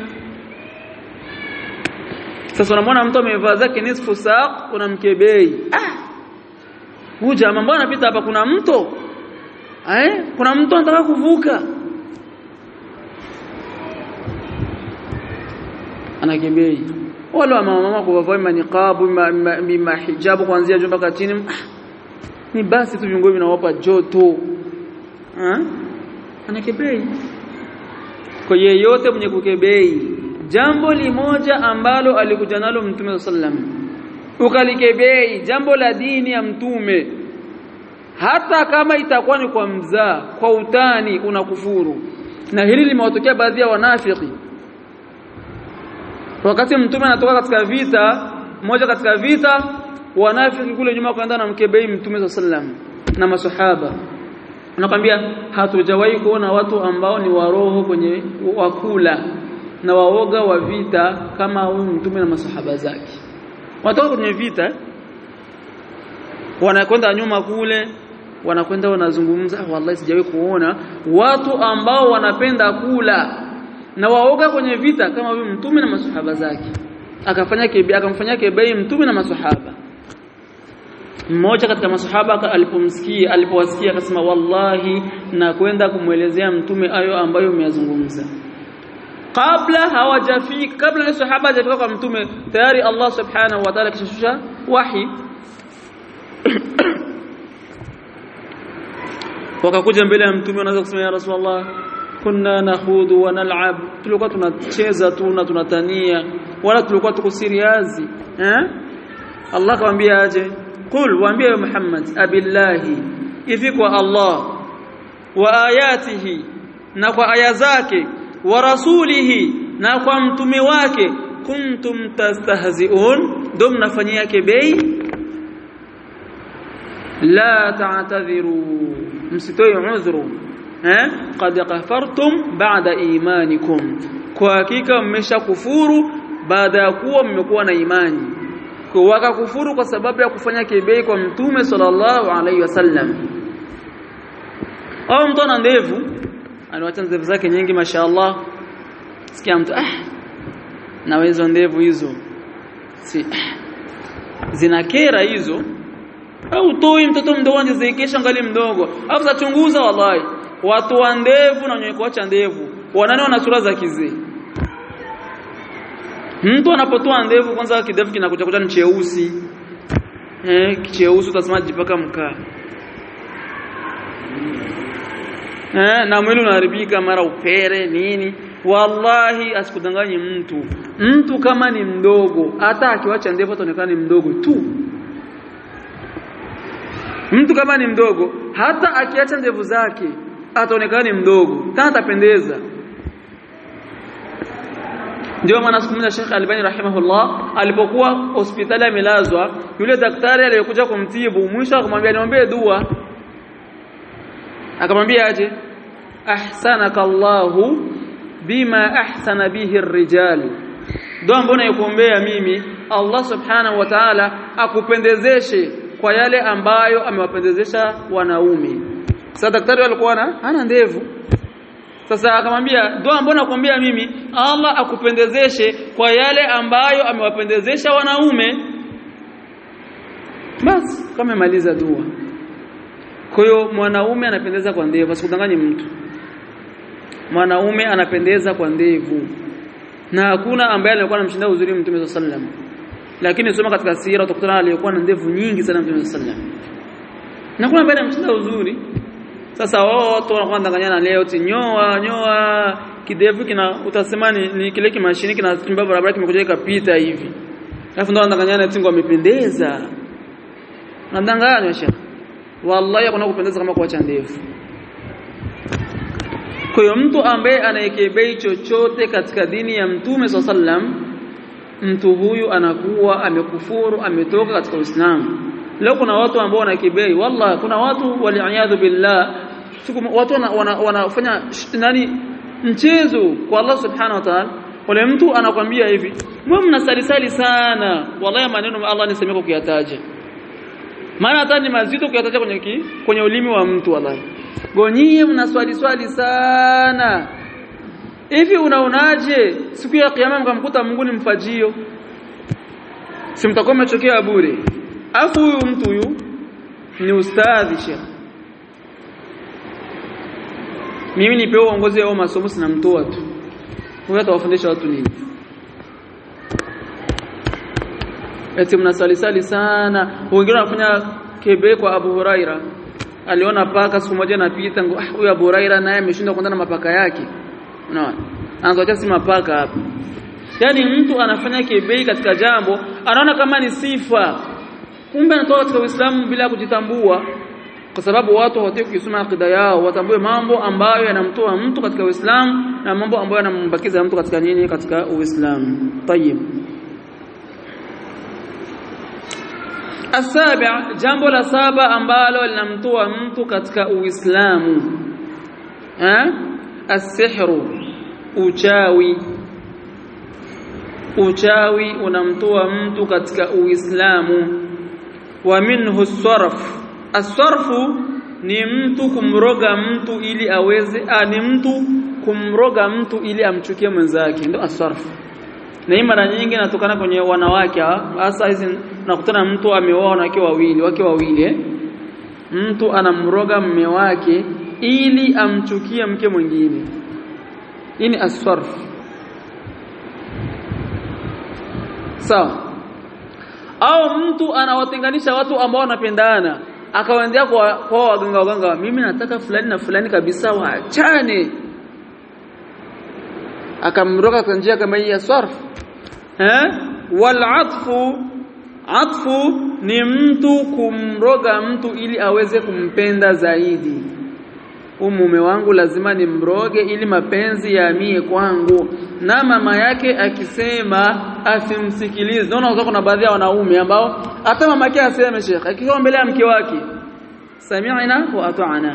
sasa unamwona mtu amevaa zake nisfu saq unamkebei ah huyu jamaa mbona anapita hapa kuna mto eh kuna mtu anataka kuvuka anakebei wale wa mama kuvaa maniqabu mima hijabu kuanzia juu mpaka chini ni basi tu viungo vinawapa joto ah anakebei kwa yeyote mwenye kukebei jambo limoja ambalo alikuja nalo mtume sallam ukalikebei jambo la dini ya mtume hata kama itakuwa ni kwa mzaa kwa utani unakufuru na hili limewatokea baadhi ya wanafiki wakati mtume anatoka katika vita moja katika vita wanafiki kule nyuma kwenda na mkebei mtume sallam na masahaba nakwambia hatujawahi kuona watu ambao ni waroho kwenye wakula na waoga wa vita kama huyu mtume na masahaba zake watoka kwenye vita wanakwenda nyuma kule wanakwenda wanazungumza wallahi sijawahi kuona watu ambao wanapenda kula na waoga kwenye vita kama huyu mtume na masahaba zake akafanya kebe akamfanyia kebei mtume na masahaba mmoja katika masahaba alipomsikia alipowasikia akasema wallahi na kwenda kumwelezea mtume ayo ambayo umeyazungumza kabla hawajafika kabla ni sahaba hajafika kwa mtume tayari Allah subhanahu wa ta'ala kishashusha wahi wakakuja mbele ya mtume wanaanza kusema ya rasulullah kunna nahudu wa nal'ab tulikuwa tunacheza tu na tunatania wala tulikuwa tuko serious eh Allah akamwambia aje qul waambie Muhammad abillahi hivi kwa Allah wa ayatihi na kwa aya zake wa rasulihi na kwa mtume wake kuntum tastahzi'un dum nafanyia kebei la ta'tadhiru msitoi udhuru eh qad kafartum ba'da imanikum kwa hakika mmeshakufuru baada ya kuwa mmekuwa na imani kwa wakakufuru kwa sababu ya kufanya kibei kwa mtume sallallahu alaihi wasallam au mtu ana ndevu anawacha ndevu zake nyingi mashaallah sikia mtu ah na hizo ndevu hizo si zinakera hizo au toi mtoto mdogo anjezekesha ngali mdogo afu zachunguza wallahi watu wa ndevu na wenye kuacha ndevu wanane wana sura za kizee mtu anapotoa ndevu kwanza kidevu kinakuja kuja ni cheusi eh cheusi utasema jipaka mkaa eh na mwili unaharibika mara upere nini wallahi asikudanganye mtu mtu kama ni mdogo hata akiwacha ndevu ataonekana ni mdogo tu mtu kama ni mdogo hata akiacha ndevu zake ataonekana ni mdogo tena atapendeza ndio maana siku moja Sheikh Albani rahimahullah alipokuwa hospitali amelazwa yule daktari aliyekuja kumtibu mwisho akamwambia niombe dua akamwambia aje ahsanaka Allahu bima ahsana bihi ar-rijal dua ambayo naikuombea mimi Allah subhanahu wa ta'ala akupendezeshe kwa yale ambayo amewapendezesha wanaume sasa daktari alikuwa hana ndevu sasa akamwambia dua ambayo nakuombea mimi Allah akupendezeshe kwa yale ambayo amewapendezesha wanaume basi kama maliza dua kwa hiyo mwanaume anapendeza kwa ndevu asikudanganye mtu mwanaume anapendeza kwa ndevu na hakuna ambaye alikuwa anamshinda uzuri mtume sallam lakini soma katika sira utakutana aliyekuwa na ndevu nyingi sana mtume sallam na kuna ambaye anamshinda uzuri sasa wote wanakuwa ndanganyana leo tinyoa nyoa kidevu kina utasema ni, ni kile kimashini kinatembea barabara kimekuja kapita hivi alafu ndo ndanganyana tingo amependeza nadanganywa shekhi wallahi hakuna kupendeza kama kuacha ndevu kwa hiyo mtu ambaye anayekebei chochote katika dini ya mtume sallam mtu huyu anakuwa amekufuru ametoka katika Uislamu leo kuna watu ambao wanakebei wallahi kuna watu waliaadhu billah siku watu wanafanya wana, wana nani mchezo kwa Allah subhanahu wa ta'ala wale mtu anakwambia hivi mwe mnasalisali sana wallahi maneno Allah nisemeko kuyataja maana hata ni mazito kuyataja kwenye ki, kwenye ulimi wa mtu wallahi gonyie mnaswali swali sana hivi unaonaje siku ya kiyama mkamkuta Mungu ni mfajio si mtakuwa mmechokea bure afu huyu mtu huyu ni ustadhi shekh mimi nipewa uongozi wa masomo sinamtoa tu huyo atawafundisha watu nini eti mnasalisali sana wengine wanafanya kebe kwa Abu Huraira aliona paka siku moja napita ah huyu Abu Huraira naye ameshinda kuendana na mapaka yake unaona anazoacha si mapaka hapa yani mtu anafanya kebei katika jambo anaona kama ni sifa kumbe anatoka katika Uislamu bila kujitambua kwa sababu watu hawataki kusoma akida yao watambue mambo ambayo yanamtoa mtu katika Uislamu na mambo ambayo yanambakiza mtu katika nini katika Uislamu tayib Asabi' jambo la saba ambalo linamtoa mtu katika Uislamu eh asihru uchawi uchawi unamtoa mtu katika Uislamu wa minhu sarf asarfu ni mtu kumroga mtu ili aweze a, ni mtu kumroga mtu ili amchukie mwenzake ndio asarfu na hii mara nyingi inatokana kwenye wanawake hasa hizi nakutana mtu ameoa wanawake wawili wake wawili eh? mtu anamroga mme wake ili amchukie mke mwingine hii ni asarf sawa au mtu anawatenganisha watu ambao wanapendana akawaendea kwa kwa waganga waganga mimi nataka fulani na fulani kabisa waachane akamroga kwa njia kama hii ya sarf eh wal atfu atfu ni mtu kumroga mtu ili aweze kumpenda zaidi huyu mume wangu lazima nimroge ili mapenzi yaamie kwangu na mama yake akisema asimsikilize naona kuna baadhi ya wanaume ambao hata mama yake aseme shekhe akiwa mbele ya mke wake sami'na wa ata'na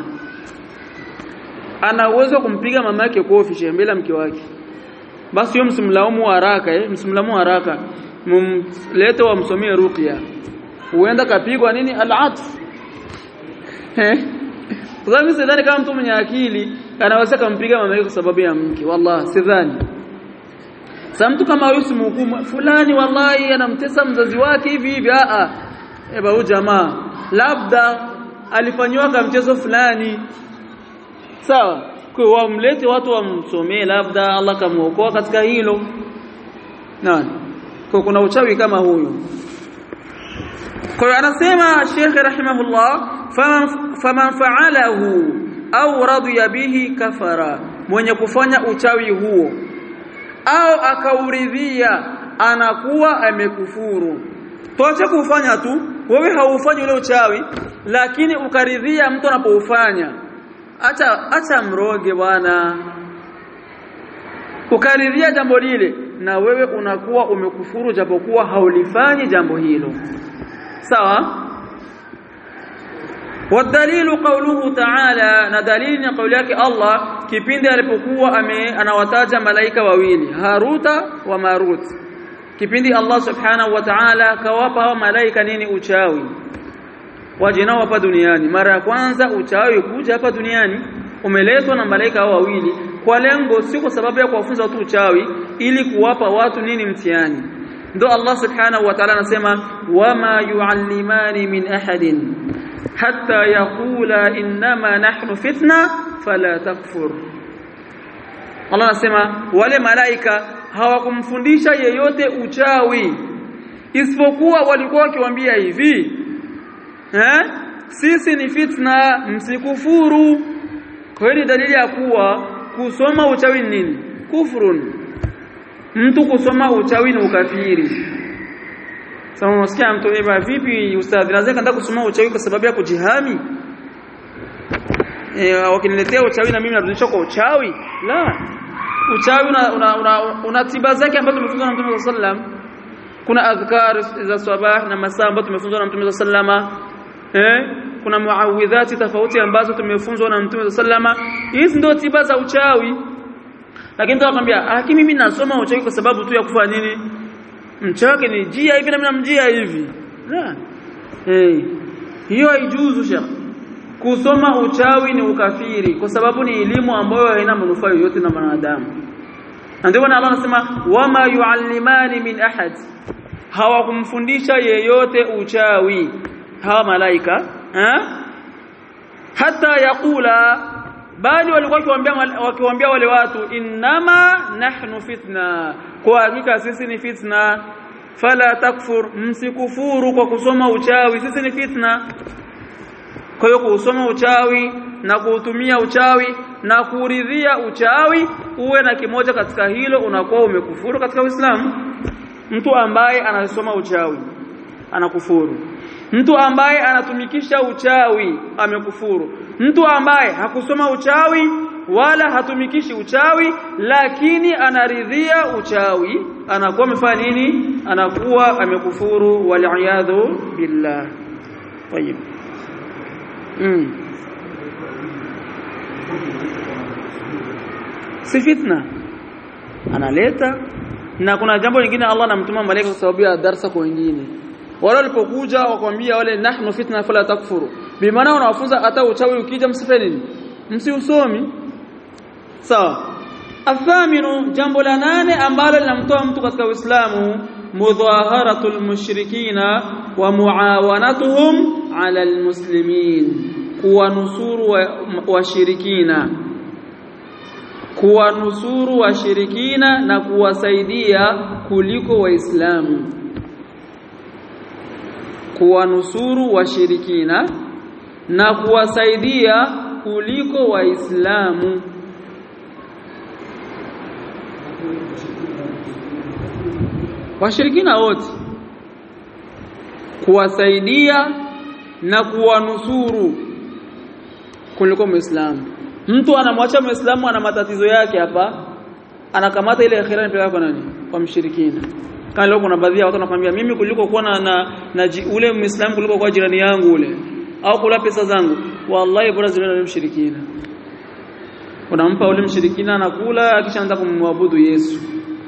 ana uwezo kumpiga mama yake kofi shekhe mbele ya mke wake basi hiyo msimlaumu haraka eh msimlaumu haraka mumlete wamsomie ruqya huenda kapigwa nini al-atf eh kwa sababu sidhani kama mtu mwenye akili anaweza kumpiga mama yake kwa sababu ya mke wallahi sidhani sasa mtu kama huyu simhukumu fulani wallahi anamtesa mzazi wake hivi hivi a a eba huyu jamaa labda alifanywa kama mchezo fulani sawa kwa wamlete watu wamsomee labda Allah kamuokoa katika hilo nani kwa kuna uchawi kama huyu kwa hiyo anasema Sheikh rahimahullah faman fa'alahu au radiya bihi kafara mwenye kufanya uchawi huo au akauridhia anakuwa amekufuru toache kufanya tu wewe haufanyi ule uchawi lakini ukaridhia mtu anapoufanya acha acha mroge bwana ukaridhia jambo lile na wewe unakuwa umekufuru japokuwa haulifanyi jambo hilo sawa wadalilu qawluhu ta'ala na dalili ni kauli yake Allah kipindi alipokuwa ame anawataja malaika wawili Haruta wa Marut kipindi Allah subhanahu wa ta'ala kawapa hawa malaika nini uchawi waje nao hapa duniani mara ya kwanza uchawi kuja hapa duniani umeletwa na malaika hao wawili kwa lengo si kwa sababu ya kuwafunza watu uchawi ili kuwapa watu nini mtihani ndo Allah subhanahu wa ta'ala anasema wama yuallimani min ahadin hatta yaqula innama nahnu fitna fala takfur Allah anasema wale malaika hawakumfundisha yeyote uchawi isipokuwa walikuwa wakiwaambia hivi eh sisi ni fitna msikufuru kwa hiyo dalili ya kuwa kusoma uchawi ni nini kufrun mtu kusoma uchawi ni ukafiri sasa unasikia mtu eba vipi ustadhi naweza kaenda kusoma uchawi kwa sababu ya kujihami eh wakiniletea uchawi na mimi narudisha kwa uchawi la uchawi una, una, una, una tiba zake ambazo tumefunzwa na Mtume sallam kuna adhkar za sabah na masaa ambazo tumefunzwa na Mtume sallama eh kuna muawidhati tofauti ambazo tumefunzwa na Mtume sallama hizi ndio tiba za uchawi lakini mtu anakuambia ah mimi nasoma uchawi kwa sababu tu ya kufanya nini mchake ni jia hivi na mimi namjia hivi la eh hiyo haijuzu shekh kusoma uchawi ni ukafiri kwa sababu ni elimu ambayo haina manufaa yoyote na mwanadamu ndio maana Allah anasema wama yuallimani min ahad hawakumfundisha yeyote uchawi hawa malaika ha? hata yakula bali walikuwa wakiwaambia wakiwaambia wale watu innama nahnu fitna kwa hakika sisi ni fitna fala takfur msikufuru kwa kusoma uchawi sisi ni fitna kwa hiyo kusoma uchawi na kuutumia uchawi na kuridhia uchawi uwe na kimoja katika hilo unakuwa umekufuru katika Uislamu mtu ambaye anasoma uchawi anakufuru mtu ambaye anatumikisha uchawi amekufuru mtu ambaye hakusoma uchawi wala hatumikishi uchawi lakini anaridhia uchawi anakuwa amefanya nini anakuwa amekufuru wal billah طيب mm. si fitna analeta na kuna jambo lingine Allah anamtuma malaika kwa sababu ya darsa kwa wengine wale walipokuja wakwambia wale nahnu fitna fala takfuru bimaana wanawafunza hata uchawi ukija msifanye nini msiusomi sawa athaminu jambo la nane ambalo linamtoa mtu katika Uislamu mudhaharatul mushrikina wa muawanatuhum ala almuslimin kuwanusuru washirikina wa kuwanusuru washirikina na kuwasaidia kuliko waislamu kuwanusuru washirikina na kuwasaidia kuliko waislamu washirikina wote kuwasaidia na kuwanusuru kuliko muislamu mtu anamwacha muislamu ana matatizo yake hapa anakamata ile akhira anapeleka kwa nani kwa mshirikina kama leo kuna baadhi ya watu wanakuambia mimi kuliko kuwa na, na, na ji, ule muislamu kuliko kwa jirani yangu ule au kula pesa zangu wallahi bora zile na mshirikina unampa ule mshirikina anakula kisha anaanza kumwabudu Yesu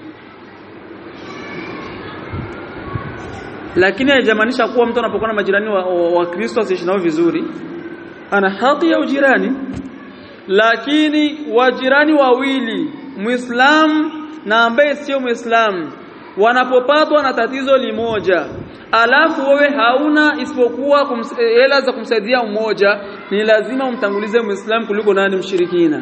lakini haijamaanisha kuwa mtu anapokuwa na majirani wa, wa, wa Kristo asiishi nao vizuri ana haki ya ujirani lakini wajirani wawili muislam na ambaye sio muislam wanapopatwa na tatizo limoja alafu wewe hauna isipokuwa hela za kumsaidia mmoja ni lazima umtangulize muislam kuliko nani mshirikina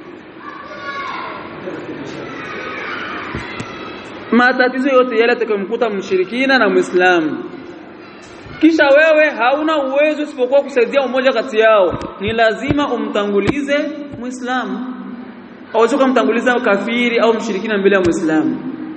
matatizo yote yale atakayomkuta mshirikina na muislamu kisha wewe hauna uwezo isipokuwa kusaidia mmoja kati yao ni lazima umtangulize muislamu au sio kumtanguliza kafiri au mshirikina mbele ya muislamu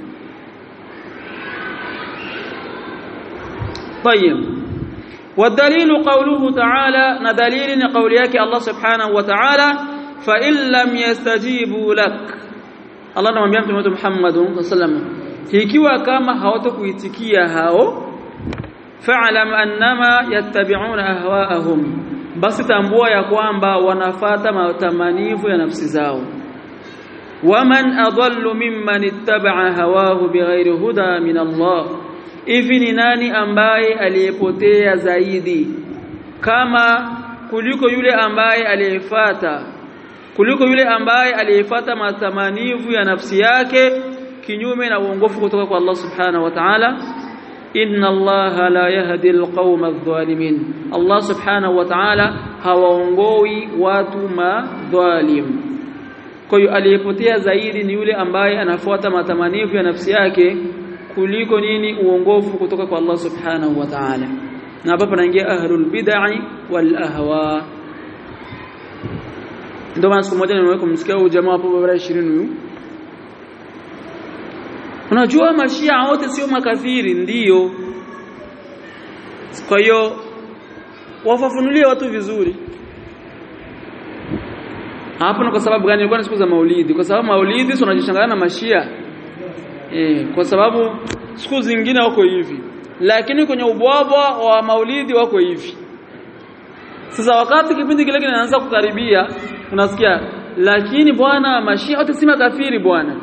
طيب والدليل قوله تعالى ندليل قول yake Allah subhanahu wa ta'ala fa in lam yastajibu lak Allah anamwambia mtume wetu Muhammad sallallahu ikiwa kama hawatakuitikia hao fa'lam annama yattabi'una ahwa'ahum basi tambua ya kwamba wanafata matamanivu ya nafsi zao waman adallu mimman ittaba'a hawahu bighairi huda min Allah hivi ni nani ambaye aliyepotea zaidi kama kuliko yule ambaye aliyefata kuliko yule ambaye aliyefata matamanivu ya nafsi yake kinyume na uongofu kutoka kwa Allah subhanahu wa ta'ala inna Allah la yahdi alqauma adh-dhalimin Allah subhanahu wa ta'ala hawaongoi watu madhalim kwa hiyo aliyepotea zaidi ni yule ambaye anafuata matamanivu ya nafsi yake kuliko nini uongofu kutoka kwa Allah subhanahu wa ta'ala na hapa panaingia ahlul bid'ah wal ahwa ndio maana siku moja nimeweka kumsikia huyu jamaa hapo bara 20 huyu unajua mashia wote sio makafiri ndiyo kwa hiyo wafafunulie watu vizuri hapo ni kwa sababu gani ilikuwa ni siku za maulidi kwa sababu maulidi tunajishangana na mashia eh kwa sababu siku zingine wako hivi lakini kwenye ubwabwa wa maulidi wako hivi sasa wakati kipindi kile kinaanza kukaribia unasikia lakini bwana mashia wote si makafiri bwana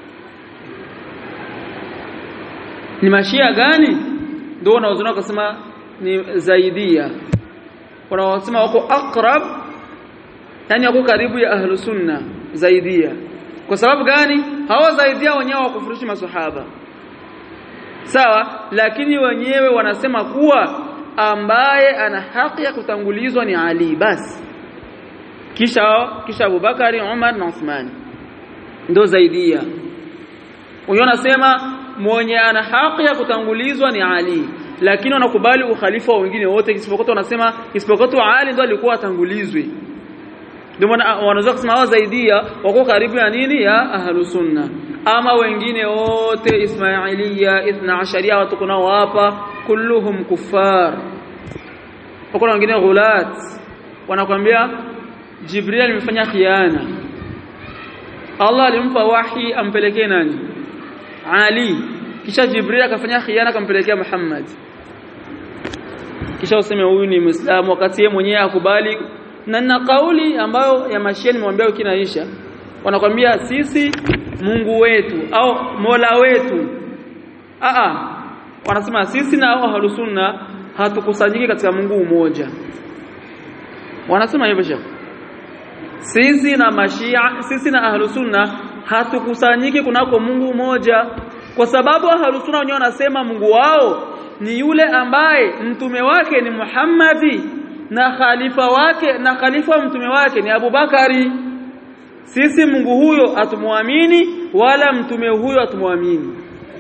ni mashia gani ndio wanaozuna kusema ni zaidia wanaosema wako akrab yani wako karibu ya ahlu sunna zaidia kwa sababu gani hawa zaidia wenyewe wakufurishi maswahaba sawa lakini wenyewe wanasema kuwa ambaye ana haki ya kutangulizwa ni Ali basi kisha kisha Abubakari Umar na Uthman ndio zaidia wenyewe wanasema mwenye ana haki ya kutangulizwa ni Ali lakini wanakubali ukhalifa wa wengine wote isipokuwa wanasema isipokuwa Ali ndio alikuwa atangulizwe ndio maana wanaweza kusema hawa zaidia wako karibu ya nini ya ahlu sunna ama wengine wote ismailia ithna asharia watu kunao hapa kulluhum kuffar wako na wengine ghulat wanakwambia Jibril alimfanya khiana Allah alimpa wahi ampelekee nani Ali kisha Jibril akafanya khiana akampelekea Muhammad kisha useme huyu ni Muislamu wakati yeye mwenyewe akubali na na kauli ambayo ya mashia nimwambia kinaisha wanakwambia sisi Mungu wetu au Mola wetu a a wanasema sisi na ahlus sunna hatukusanyiki katika Mungu mmoja wanasema hivyo shekhi sisi na mashia sisi na ahlus sunna hatukusanyiki kunako Mungu mmoja kwa sababu ahlus sunna wenyewe wanasema Mungu wao ni yule ambaye mtume wake ni Muhammadi na khalifa wake na khalifa wa mtume wake ni Abubakari sisi Mungu huyo hatumwamini wala mtume huyo hatumwamini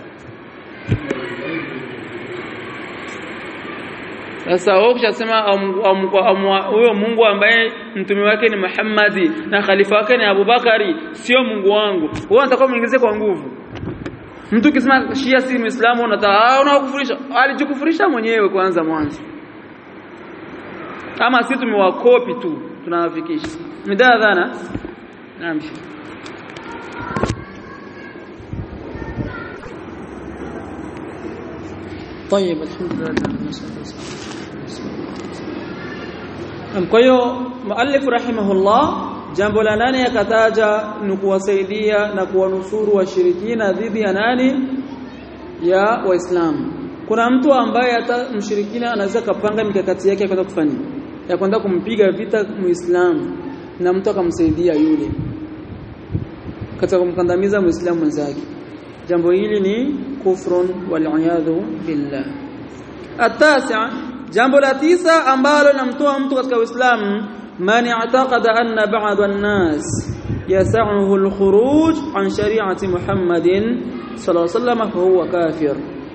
sasa wao kushasema huyo Mungu ambaye mtume wake ni Muhammadi na khalifa wake ni Abubakari sio Mungu wangu wewe unataka muingize kwa nguvu mtu kisema Shia si Muislamu unataka unakufurisha alijikufurisha mwenyewe kwanza mwanzo ama sisi tumewakopi tu tunawafikisha midaa dhana naam طيب الحمد لله kwa hiyo muallif rahimahullah jambo la nane yakataja ni kuwasaidia na kuwanusuru washirikina dhidi ya nani ya waislamu kuna mtu ambaye hata mshirikina anaweza kapanga mikakati yake ya kwenda kufanya ya kwenda kumpiga vita muislamu na mtu akamsaidia yule katika kumkandamiza muislamu mwenzake jambo hili ni kufrun wal billah atasa jambo la tisa ambalo linamtoa mtu katika uislamu man i'taqada anna ba'd an-nas yas'uhu al-khuruj an shari'ati Muhammadin sallallahu alayhi wasallam fa huwa kafir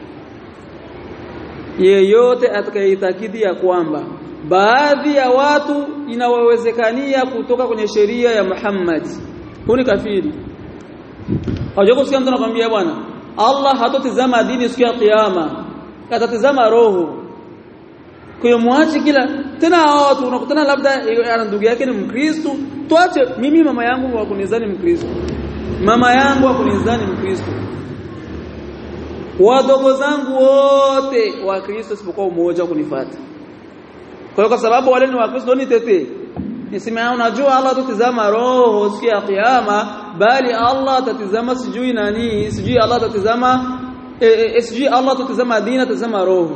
yeyote atakayeitakidi ya kwamba baadhi ya watu inawawezekania kutoka kwenye sheria ya Muhammad huyu ni kafiri Hawajua kusikia mtu anakuambia bwana Allah hatotizama dini siku ya kiyama atatizama roho kwa hiyo muache kila tena hao watu unakutana labda ana ndugu yake ni Mkristo tuache mimi mama yangu wa kunizani Mkristo mama yangu wa kunizani Mkristo wadogo zangu wote wa Kristo isipokuwa mmoja kunifuata kwa hiyo kwa sababu wale ni wakristo ni tete niseme unajua Allah tutazama roho siku ya kiyama bali Allah atatizama sijui nani sijui Allah atatizama e, e, sijui Allah atatizama dini atatizama roho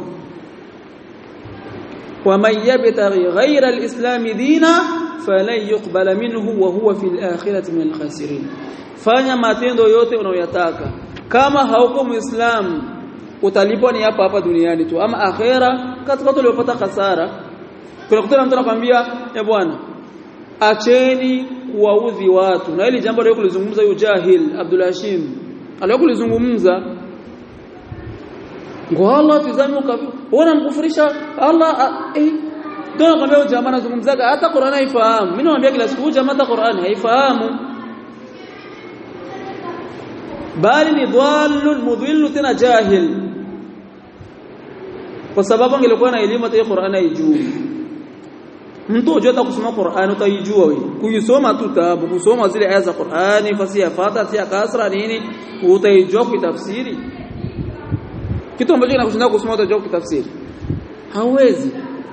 ومن يبتغي غير الإسلام دينا فلن يقبل منه وهو في الآخرة من الخاسرين fanya matendo yote unayoyataka kama hauko muislamu utalipwa ni hapa hapa duniani tu ama akhera katika watu waliopata hasara kuna kutana mtu anakuambia ya bwana acheni kuwaudhi watu na hili jambo leo kulizungumza huyo jahil Abdul Hashim aliyo kulizungumza ngo Allah tizame ukafi uona mkufurisha Allah eh ndio nakwambia jamaa anazungumzaga hata Qur'an haifahamu mimi naambia kila siku jamaa hata Qur'an haifahamu bali ni dhallun mudhillu tena jahil kwa sababu angelikuwa na elimu hata Qur'an haijui mtu unajua hata kusoma Qur'an utaijua wewe kuisoma tu tabu kusoma zile aya za Qur'ani fasiha fata tia kasra nini utaijua kitafsiri kitu ambacho kinakushinda kusoma utajua kitafsiri hauwezi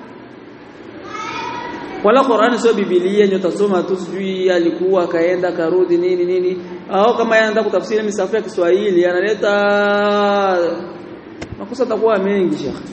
wala Qur'ani sio Biblia nyo utasoma tu sijui alikuwa kaenda karudi nini nini au kama yanaenda kutafsiri misafu ya Kiswahili analeta makosa takuwa mengi shekhi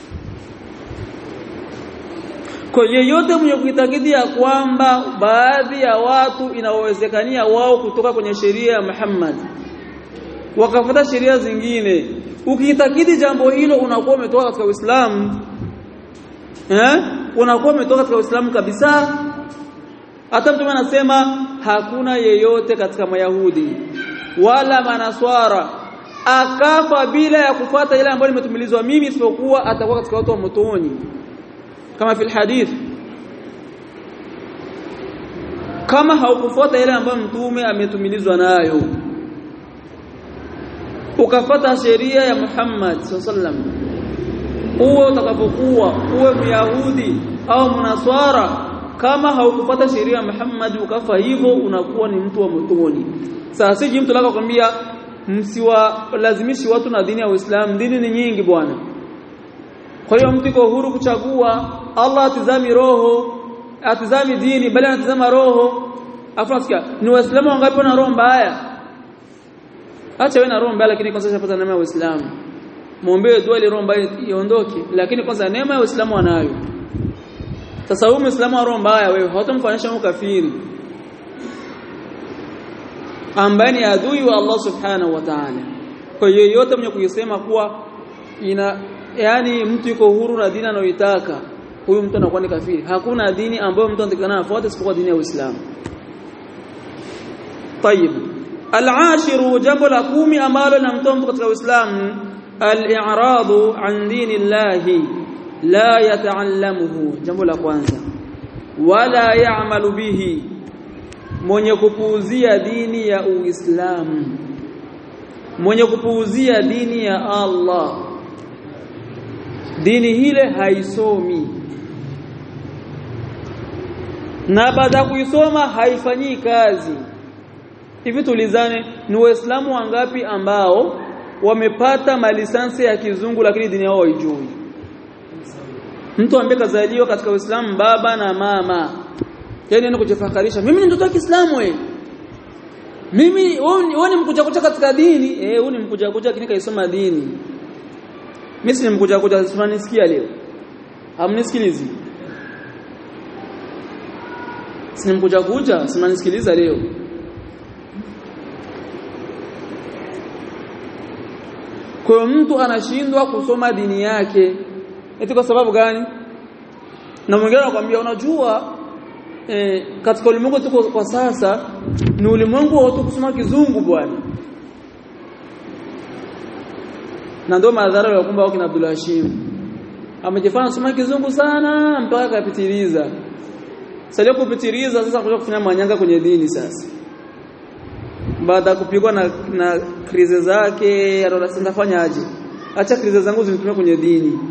kwa yeyote mwenye kuitakidi ya kwamba baadhi ya watu inawezekania wao kutoka kwenye sheria ya Muhammad wakafuata sheria zingine ukiitakidi jambo hilo unakuwa umetoka katika Uislamu eh unakuwa umetoka katika Uislamu kabisa hata mtume anasema hakuna yeyote katika mayahudi wala manaswara akafa bila ya kufuata ile ambayo nimetumilizwa mimi isipokuwa atakuwa katika watu wa motoni kama fil hadith kama haukufuata ile ambayo mtume ametumilizwa nayo ukafuata sheria ya Muhammad sallam uwe utakapokuwa uwe myahudi au mnaswara kama haukufuata sheria ya Muhammad ukafa hivyo unakuwa ni mtu wa motoni sasa siji mtu lako kwambia msiwalazimishi watu na dini ya Uislamu dini ni nyingi bwana kwa hiyo mtu iko huru kuchagua Allah atizami roho atizami dini bali anatizama roho afu nasikia ni waislamu wangapi wana roho mbaya acha wewe na roho mbaya lakini kwanza shapata neema ya Uislamu muombe dua ile roho mbaya iondoke lakini kwanza neema ya Uislamu anayo sasa huyu muislamu wa roho mbaya wewe hautamfananisha mkafiri ambaye ni adui wa Allah subhanahu wa ta'ala kwa hiyo yote mwenye kuyasema kuwa ina yani mtu yuko huru na dini anayoitaka huyu mtu anakuwa ni kafiri hakuna dini ambayo mtu anatakana afuate isipokuwa dini ya Uislamu طيب العاشر jambo la kumi ambalo linamtoa mtu katika Uislamu al-i'radu an dinillahi la yata'allamuhu jambo la kwanza wala ya'malu bihi mwenye kupuuzia dini ya Uislamu mwenye kupuuzia dini ya Allah dini hile haisomi na baada kuisoma haifanyii kazi hivi tulizane ni waislamu wangapi ambao wamepata malisansi ya kizungu lakini dini yao haijui mtu ambaye kazaliwa katika Uislamu baba na mama yani ni kujifakarisha mimi ni mtoto wa Kiislamu wewe mimi wewe ni mkuja kuja katika dini eh wewe ni mkuja kuja lakini kaisoma dini mimi si nimekuja kuja tunanisikia leo. Hamnisikilizi. Si nimekuja kuja simanisikiliza leo. Kwa mtu anashindwa kusoma dini yake. Eti kwa sababu gani? Na mwingine anakuambia unajua eh, katika ulimwengu tuko kwa sasa ni ulimwengu wa watu kusoma kizungu bwana. na ndio madhara ya kumba wakina Abdul Hashim amejifanya soma kizungu sana mpaka akapitiliza sasa kupitiliza sasa kuja kufanya manyanga kwenye dini sasa baada kupigwa na na krize zake anasema fanyaje acha krize zangu zinitumie kwenye dini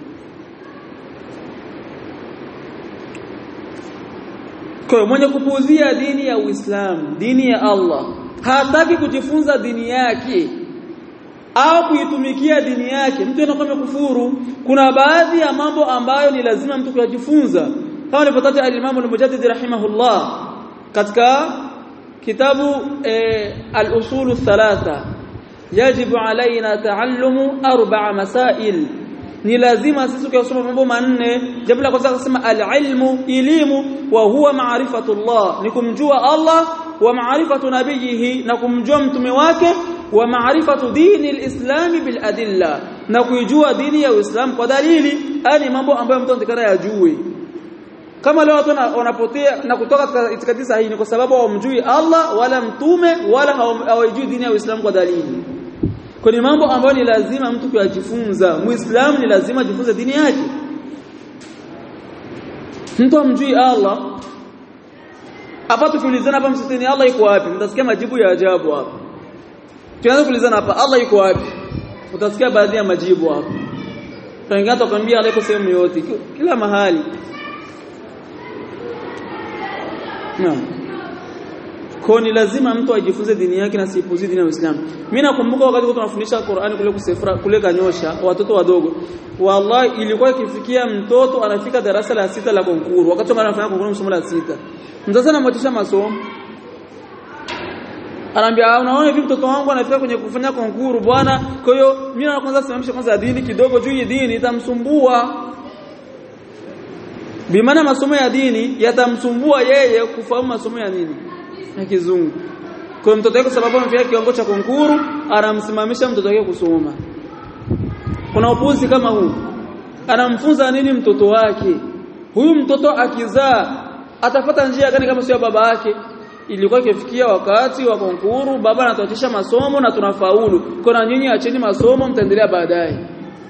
kwa mwenye kupuuzia dini ya Uislamu dini ya Allah hataki kujifunza dini yake au kuitumikia dini yake mtu anakuwa amekufuru kuna baadhi ya mambo ambayo ni lazima mtu kuyajifunza kama alipotaja al-Imam al-Mujaddid rahimahullah katika kitabu eh, al-usul thalatha yajibu alaina taallumu arba'a masail ni lazima sisi kusoma mambo manne jambo la kwanza kusema al-ilmu elimu wa huwa ma'rifatullah ni kumjua Allah wa ma'rifatu nabiyihi na kumjua mtume wake wa ma'rifatu dini al-islam bil adilla na kuijua dini ya Uislamu kwa dalili ani mambo ambayo mtu anatakana yajue kama leo watu wanapotea na kutoka katika itikadi sahihi ni kwa sababu hawamjui Allah wala mtume wala hawajui dini ya Uislamu kwa dalili Kwenye mambo ambayo ni lazima mtu kuyajifunza. Muislamu ni lazima ajifunze dini yake. Mtu amjui Allah. Hapa tukiulizana hapa msitini Allah yuko wapi? Mtasikia majibu ya ajabu hapa. Tuanze kuulizana hapa Allah yuko wapi? Utasikia baadhi ya majibu hapa. Wengine watakwambia Allah yuko sehemu yote, kila mahali. Naam. Kwa ni lazima mtu ajifunze dini yake na sipuzi dini ya Uislamu. Mimi nakumbuka wakati tunafundisha Qur'ani kule kusefra kule Kanyosha watoto wadogo. Wallahi ilikuwa ikifikia mtoto anafika darasa la sita la konkuru wakati anafanya konkuru msomo la sita. Mzazi anamwatisha masomo. Anaambia unaona hivi mtoto wangu anafika kwenye kufanya konkuru bwana. Kwa hiyo mimi na kwanza simamisha kwanza dini kidogo juu ya dini itamsumbua. Bimaana masomo ya dini yatamsumbua yeye kufahamu masomo ya nini? ya kizungu. Kwa mtoto wake sababu amefika kiwango cha konkuru, anamsimamisha mtoto wake kusoma. Kuna upuzi kama huu. Anamfunza nini mtoto wake? Huyu mtoto akizaa atapata njia gani kama sio baba yake? Ilikuwa ikifikia wakati wa konkuru, baba anatuachisha masomo na tunafaulu. Kuna nyinyi acheni masomo mtaendelea baadaye.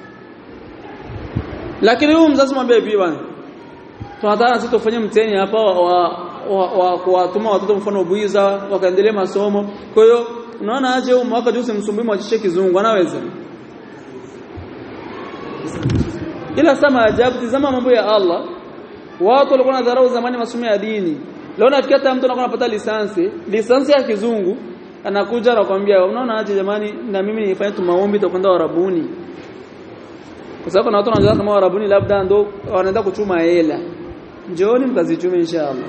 Lakini huyu mzazi mwambie hivi bwana. Tunataka sisi tufanye mtihani hapa wa wa kuwatuma watoto mfano buiza wakaendelea masomo. Kwa hiyo unaona aje huu mwaka juzi msumbui mwachishe kizungu anaweza. Ila sama ajabu tizama mambo ya Allah. Watu walikuwa nadharau zamani masomo ya dini. Leo nafikia hata mtu anakuwa anapata lisansi, lisansi ya kizungu anakuja anakuambia unaona aje jamani na mimi nifanye tu maombi tutakwenda Warabuni. Kwa sababu na watu wanaanza kama Warabuni labda ndo wanaenda kuchuma hela. Njooni mkazichume inshallah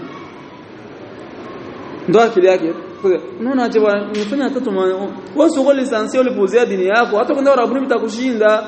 ndo akili yake unaona aje bwana nifanya hata wewe sio lisansi ulipozea dini yako hata kwenda Arabuni mtakushinda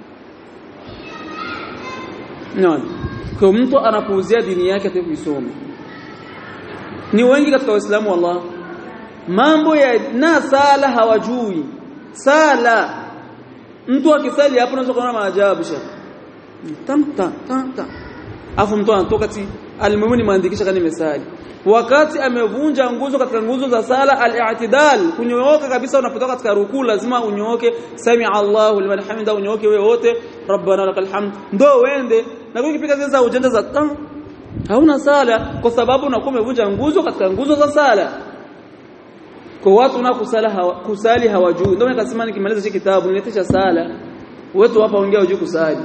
no kwa mtu anapuuzia dini yake hata kuisoma ni wengi katika waislamu wallah mambo ya na sala hawajui sala mtu akisali hapo unaweza kuona maajabu sha tam tam tam tam afu mtu anatoka ti almuhimu nimeandikisha kama nimesali wakati amevunja nguzo katika nguzo za sala al-i'tidal kunyooka kabisa unapotoka katika rukuu lazima unyooke sami Allahu liman hamida unyooke wewe wote rabbana lakal hamd ndo uende na ukipiga zile za ujanja za tam hauna sala kwa sababu unakuwa umevunja nguzo katika nguzo za sala kwa watu na kusala hawa, kusali hawajui ndio nikasema nikimaliza hiki kitabu niletesha sala wetu hapa ongea ujui kusali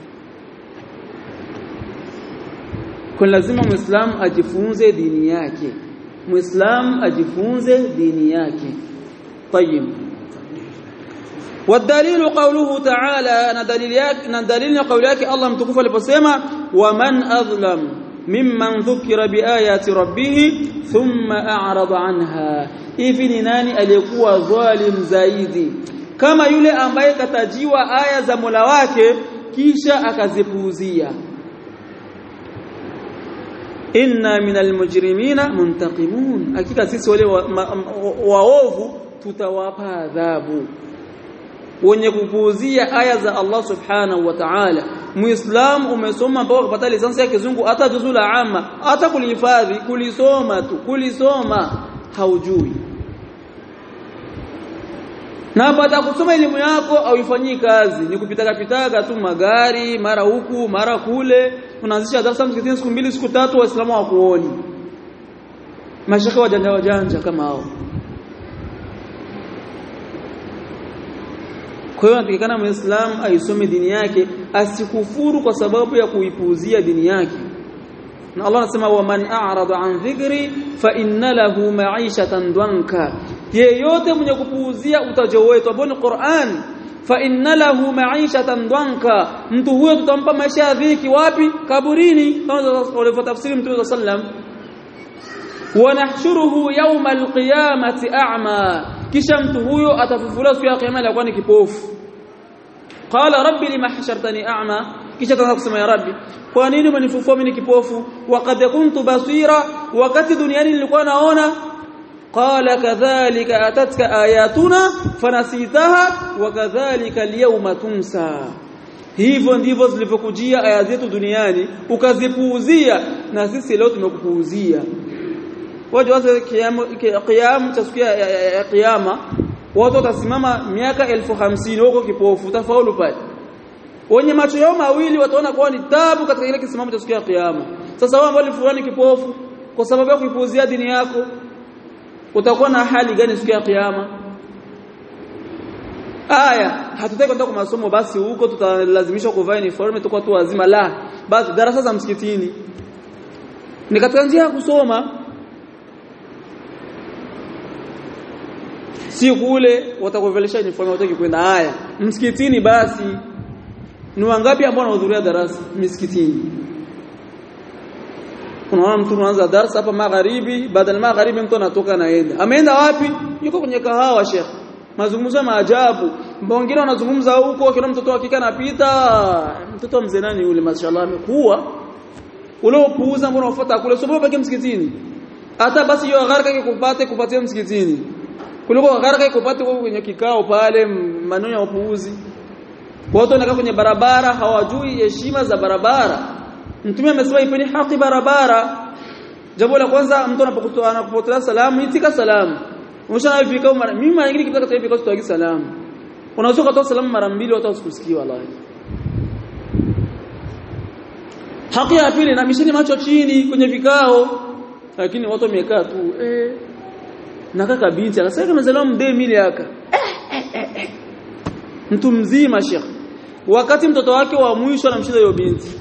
kwa lazima muislamu ajifunze dini yake muislamu ajifunze dini yake طيب والدليل قوله تعالى انا دليل yake na dalili ya kauli yake Allah mtukufu aliposema waman adlam mimman dhukira biayati rabbih thumma a'rada anha hivi ni nani aliyekuwa dhalim zaidi kama yule ambaye katajiwa aya za Mola wake kisha akazipuuzia inna minal mujrimina muntaqimun hakika sisi wale waovu wa, wa tutawapa adhabu wenye kupuuzia aya za Allah subhanahu wa ta'ala muislam umesoma mpaka kupata lisansi ya kizungu hata juzu la amma hata kulihifadhi kulisoma tu kulisoma haujui na baada kusoma elimu yako auifanyii kazi ni kupitaga pitaga tu magari mara huku mara kule unaanzisha darasa msikitini siku mbili siku tatu waislamu hawakuoni mashaka wajanja wajanja kama hao kwa hiyo anatakikana muislamu aisome dini yake asikufuru kwa sababu ya kuipuuzia dini yake na Allah anasema waman a'rada an dhikri fa inna lahu ma'ishatan dwanka yeyote mwenye kupuuzia utajo wetu ambao ni Qur'an fa inna lahu ma'ishatan dhanka mtu huyo tutampa maisha ya dhiki wapi kaburini kama walivyotafsiri mtume sallam wa nahshuruhu yawma alqiyamati a'ma kisha mtu huyo atafufuliwa siku ya kiyama alikuwa ni kipofu qala rabbi lima hashartani a'ma kisha tanaanza kusema ya rabbi kwa nini umenifufua mimi kipofu waqad kuntu basira wakati duniani nilikuwa naona qala kadhalika atatka ayatuna fanasitaha wa kadhalika alyawma tunsa hivyo ndivyo zilivyokujia aya zetu duniani ukazipuuzia na sisi leo tumekupuuzia waje wazi kiamu cha siku ya kiyama watu watasimama miaka elfu hamsini huko kipofu tafaulu pale wenye macho yao mawili wataona kuwa ni tabu katika ile kisimamo cha siku ya kiyama sasa wao ambao fulani kipofu kwa sababu ya kuipuuzia dini yako utakuwa na hali gani siku ya kiyama aya hatutaki kwenda kwa masomo basi huko tutalazimishwa kuvaa uniform tukwa tu wazima la basi darasa za msikitini ni katika njia ya kusoma si kule watakuvelesha uniform wataki kwenda haya msikitini basi ni wangapi ambao wanahudhuria darasa misikitini unaona mtu anaanza darasa hapa magharibi badala magharibi mtu anatoka naenda ameenda wapi yuko kwenye kahawa sheikh mazungumzo ya maajabu wengine wanazungumza huko kila mtoto hakika anapita mtoto mzee nani yule mashallah amekuwa ule upuuza mbona unafuata kule sio baki msikitini hata basi hiyo gharaka ikupate kupatia msikitini kuliko gharaka ikupate kwenye kikao pale maneno ya upuuzi watu wanakaa kwenye barabara hawajui heshima za barabara mtume amesema ipeni haki barabara jambo la kwanza mtu anapokutoa anapotoa salamu itika salamu umeshana vikao mara mimi mara nyingine kitaka vikao sitoagi salamu unaweza kutoa salamu mara mbili watu wasikusikie wallahi haki ya pili na mishini macho chini kwenye vikao lakini watu wamekaa tu eh na kaka binti akasema kama zalama mdee mili aka eh, eh, eh. mtu mzima shekh wakati mtoto wake wa mwisho anamshinda hiyo binti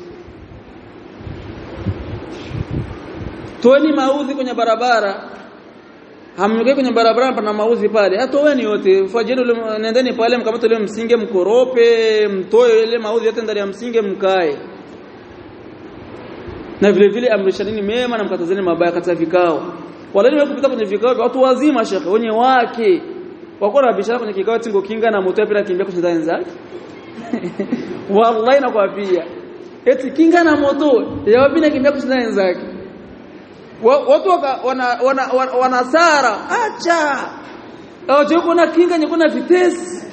toeni maudhi kwenye barabara hamnyokei kwenye barabara pana maudhi pale atoweni yote fajeni nendeni pale mkamate ile msinge mkorope mtoe ile maudhi yote ndani ya msinge mkae na vile vile amrishanini mema na mkatazeni mabaya katika vikao wale ni kupita kwenye vikao vya watu wazima shekhe wenye wake wako na bishara kwenye kikao tingo kinga na moto pia kimbia kushinda wenzake wallahi nakwambia eti kinga na moto yao pia kimbia kushinda wenzake watu wana wana wanasara acha aje kuna kinga nye kuna vitesi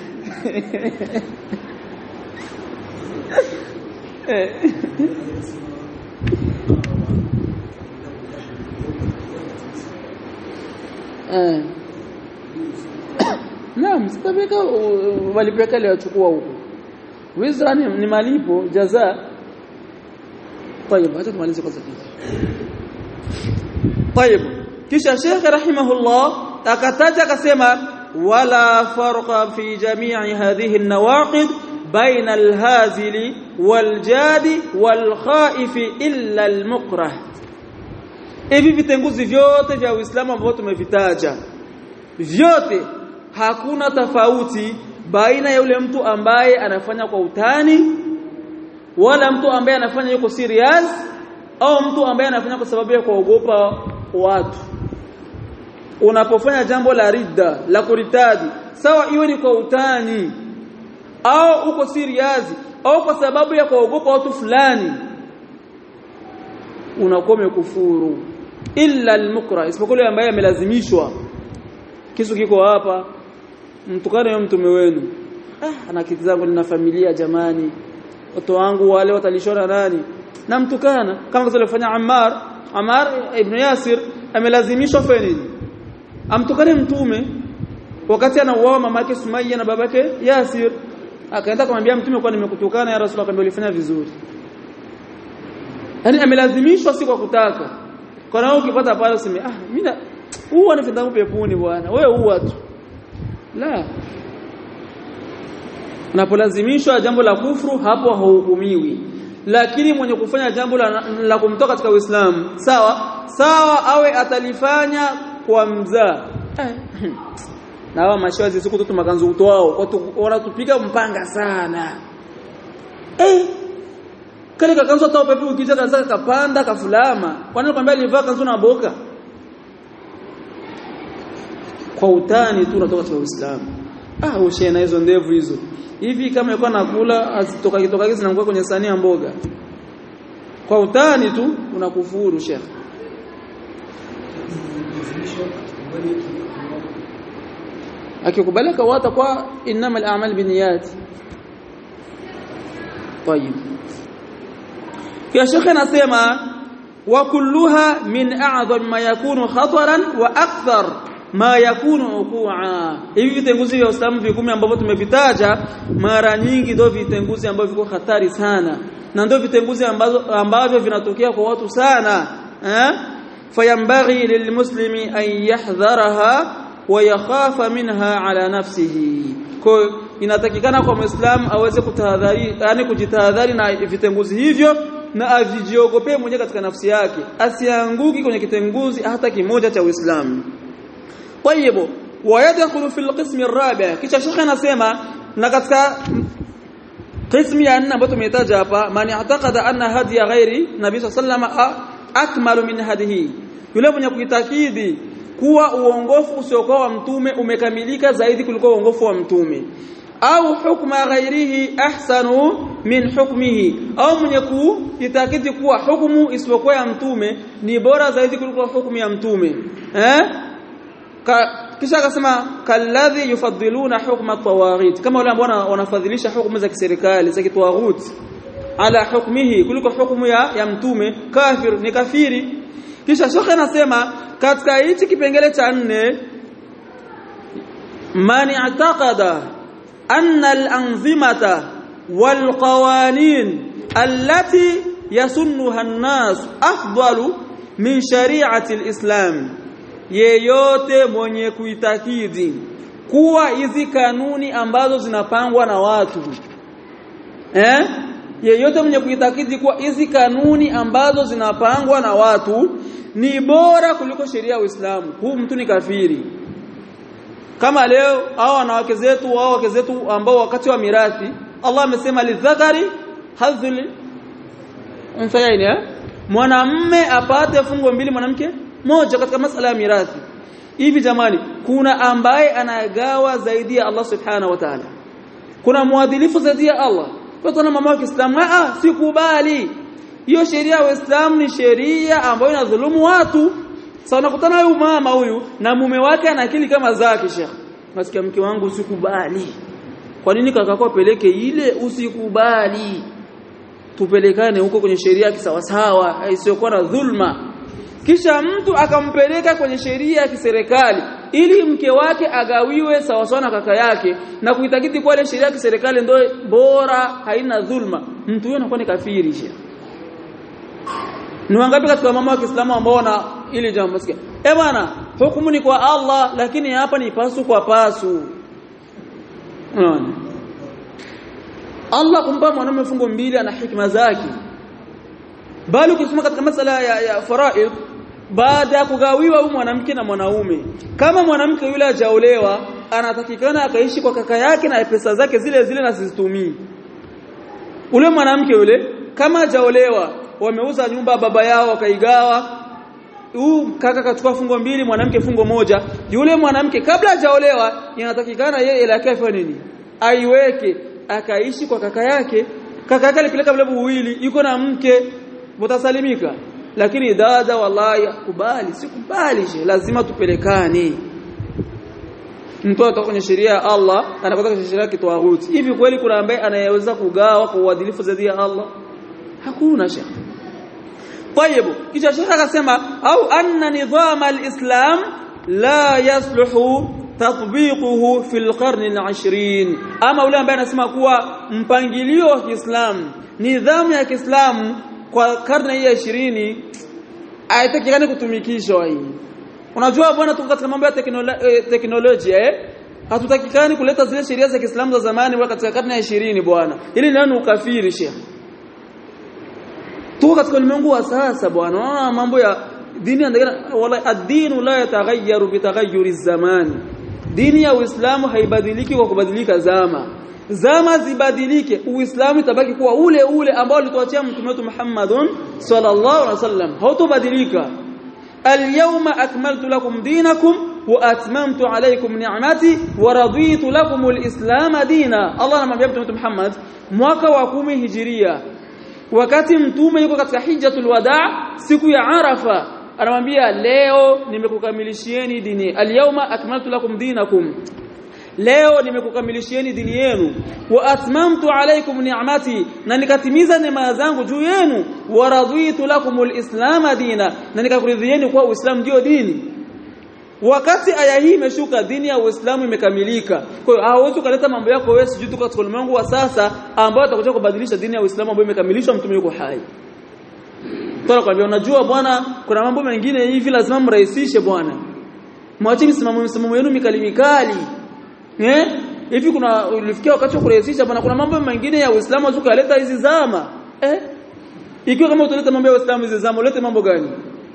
eh Naam, sitabeka walipeka leo chukua huko. Wizra ni, ni malipo jaza. طيب acha tumalize kwanza kitu. طيب kisha Sheikh rahimahullah akataja akasema wala farqa fi jami'i hadhihi an-nawaqid baina al-hazili wal-jadi wal-khaif illa al-mukrah. Hivi vitenguzi vyote vya Uislamu ambavyo tumevitaja vyote hakuna tofauti baina ya yule mtu ambaye anafanya kwa utani wala mtu ambaye anafanya yuko serious au mtu ambaye anafanya kwa sababu ya kuogopa watu unapofanya jambo la ridda la kuritadi sawa iwe ni kwa utani au uko serious au kwa sababu ya kuogopa watu fulani unakuwa umekufuru illa almukra isipokuwa yule ambaye amelazimishwa kisu kiko hapa mtukane yule mtume wenu ah ana kiti zangu nina familia jamani watu wangu wale watalishona nani namtukana kama alivyofanya Ammar Ammar ibn Yasir amelazimishwa fanya nini amtukane mtume wakati anauawa mama yake Sumayya na babake Yasir akaenda kumwambia mtume kwa nimekutukana ya Rasul akamwambia ulifanya vizuri yani amelazimishwa si kwa kutaka kwa nao ukipata pale useme ah mimi huwa nifenda peponi bwana wewe huwa tu la unapolazimishwa jambo la kufru hapo hauhukumiwi lakini mwenye kufanya jambo la, la kumtoka katika Uislamu sawa sawa awe atalifanya kwa mzaa na hawa mashawazi siku tu makanzu utwao watu wanatupiga mpanga sana eh kale kakanzu hata upepo ukija kaza kapanda kafulama kwani kwambia alivaa kanzu na boka kwa utani tu unatoka katika Uislamu ah ushe na hizo ndevu hizo hivi kama yuko nakula azitoka kitoka hizi zinakuwa kwenye sahani ya mboga kwa utani tu unakufuru shekh akikubalika wata kwa innamal a'mal binniyat طيب يا شيخ anasema wa kulluha min a'zam ma yakunu khataran wa akthar ma yakunu uqua hivi vitenguzi vya Uislamu vikumi ambavyo tumevitaja mara nyingi ndio vitenguzi ambavyo viko hatari sana na ndio vitenguzi ambazo ambavyo vinatokea kwa watu sana eh fayambaghi lilmuslimi an yahdharaha wa yakhafa minha ala nafsihi kwa inatakikana kwa muislamu aweze kutahadhari yani kujitahadhari na vitenguzi hivyo na avijiogopee mwenyewe katika nafsi yake asianguki kwenye kitenguzi hata kimoja cha Uislamu طيب ويدخل في القسم الرابع kisha shekhe anasema na katika قسم ya nne ambayo tumetaja hapa man i'taqada anna hadiya ghairi nabii sallallahu akmalu min hadihi yule mwenye kuitakidi kuwa uongofu usiokuwa wa mtume umekamilika zaidi kuliko uongofu wa mtume au hukma ghairihi ahsanu min hukmihi au mwenye kuitakidi kuwa hukumu isiyokuwa ya mtume ni bora zaidi kuliko hukumu ya mtume eh kisha akasema kalladhi yufaddiluna hukma tawaghit kama wale ambao wanafadhilisha hukumu za kiserikali za kitwaghut ala hukmihi kuliko hukumu ya, ya mtume kafir ni kafiri kisha shekhe anasema katika hichi kipengele cha nne man i'taqada anna al-anzimata wal qawanin allati yasunnuha an-nas afdalu min shari'ati al-islam yeyote mwenye kuitakidi kuwa hizi kanuni ambazo zinapangwa na watu eh yeyote mwenye kuitakidi kuwa hizi kanuni ambazo zinapangwa na watu ni bora kuliko sheria ya Uislamu huu mtu ni kafiri kama leo hao wanawake zetu au wake zetu ambao wakati wa mirathi Allah amesema lidhakari hadhul unsayaini eh mwanamme apate fungo mbili mwanamke moja katika masala ya mirathi hivi jamani kuna ambaye anagawa zaidi ya Allah subhanahu wa ta'ala kuna mwadilifu zaidi ya Allah kwa tuna mama wa Kiislamu ah sikubali hiyo sheria ya Uislamu ni sheria ambayo inadhulumu watu sasa unakutana huyu mama huyu na mume wake ana akili kama zake Sheikh nasikia mke wangu usikubali kwa nini kakako apeleke ile usikubali tupelekane huko kwenye sheria kisawasawa isiyokuwa na dhulma kisha mtu akampeleka kwenye sheria ya kiserikali ili mke wake agawiwe sawasawa na kaka yake na kuitakiti kwa ile sheria ya kiserikali ndio bora haina dhulma mtu huyo anakuwa ni kafiri shia ni wangapi katika mama wa Kiislamu ambao wana ili jambo sikia eh bwana hukumu ni kwa Allah lakini hapa ni pasu kwa pasu unaona Allah kumpa mwanamume fungo mbili ana hikma zake bali ukisoma katika masala ya, ya faraid baada ya kugawiwa huyu mwanamke na mwanaume kama mwanamke yule hajaolewa anatakikana akaishi kwa kaka yake na pesa zake zile zile na sizitumii ule mwanamke yule kama hajaolewa wameuza nyumba baba yao wakaigawa huu kaka kachukua fungo mbili mwanamke fungo moja yule mwanamke kabla hajaolewa inatakikana yeye ile yake afanye nini aiweke akaishi kwa kaka yake kaka yake alipeleka vile buwili yuko na mke mtasalimika lakini dada wallahi kubali sikubali lazima tupelekane mtu atoka kwenye sheria ya Allah anakwenda kwenye sheria ya kitawuti hivi kweli kuna ambaye anayeweza kugawa kwa uadilifu zaidi ya Allah hakuna shekhi طيب kisha shekhi akasema au anna nidham alislam la yasluhu tatbiquhu fil qarn al-20 ama ule ambaye anasema kuwa mpangilio wa Kiislamu nidhamu ya Kiislamu kwa karne hii ya 20 haitakikani kutumikishwa hii unajua bwana tuko katika mambo ya teknolojia eh hatutakikani kuleta zile sheria za Kiislamu za zamani wa katika karne ya 20 bwana ili nani ukafiri sheikh tuko katika ulimwengu wa sasa bwana unaona mambo ya dini wala ad-dinu la yataghayyaru bitaghayyuri zamani dini ya Uislamu haibadiliki kwa kubadilika zama zama zibadilike uislamu itabaki kuwa ule ule ambao alituachia mtume wetu Muhammadun sallallahu alaihi wasallam hautobadilika al-yawma akmaltu lakum dinakum wa atmamtu alaykum ni'mati wa raditu lakum al-islam dina Allah anamwambia mtume Muhammad mwaka wa kumi hijiria wakati mtume yuko katika hijjatul wadaa siku ya arafa anamwambia leo nimekukamilishieni dini al-yawma akmaltu lakum dinakum leo nimekukamilishieni dini yenu wa atmamtu alaykum ni'mati na nikatimiza neema zangu juu yenu wa raditu lakumul islam dina na nikakuridhieni kuwa uislamu ndio dini wakati aya hii imeshuka dini ya uislamu imekamilika kwa hiyo hauwezi kuleta mambo yako wewe sijui tuko katika ulimwengu wa sasa ambao utakuja kubadilisha dini ya uislamu ambayo imekamilishwa mtume yuko hai Tuna kwambia unajua bwana kuna mambo mengine hivi lazima mrahisishe bwana mwacheni msimamo msimamo wenu mikali mikali eh hivi kuna ulifikia wakati wa kurahisisha bwana kuna mambo mengine ya Uislamu ukaleta hizi zama eh ikiwa kama utaleta mambo ya Uislamu hizi zama ulete mambo gani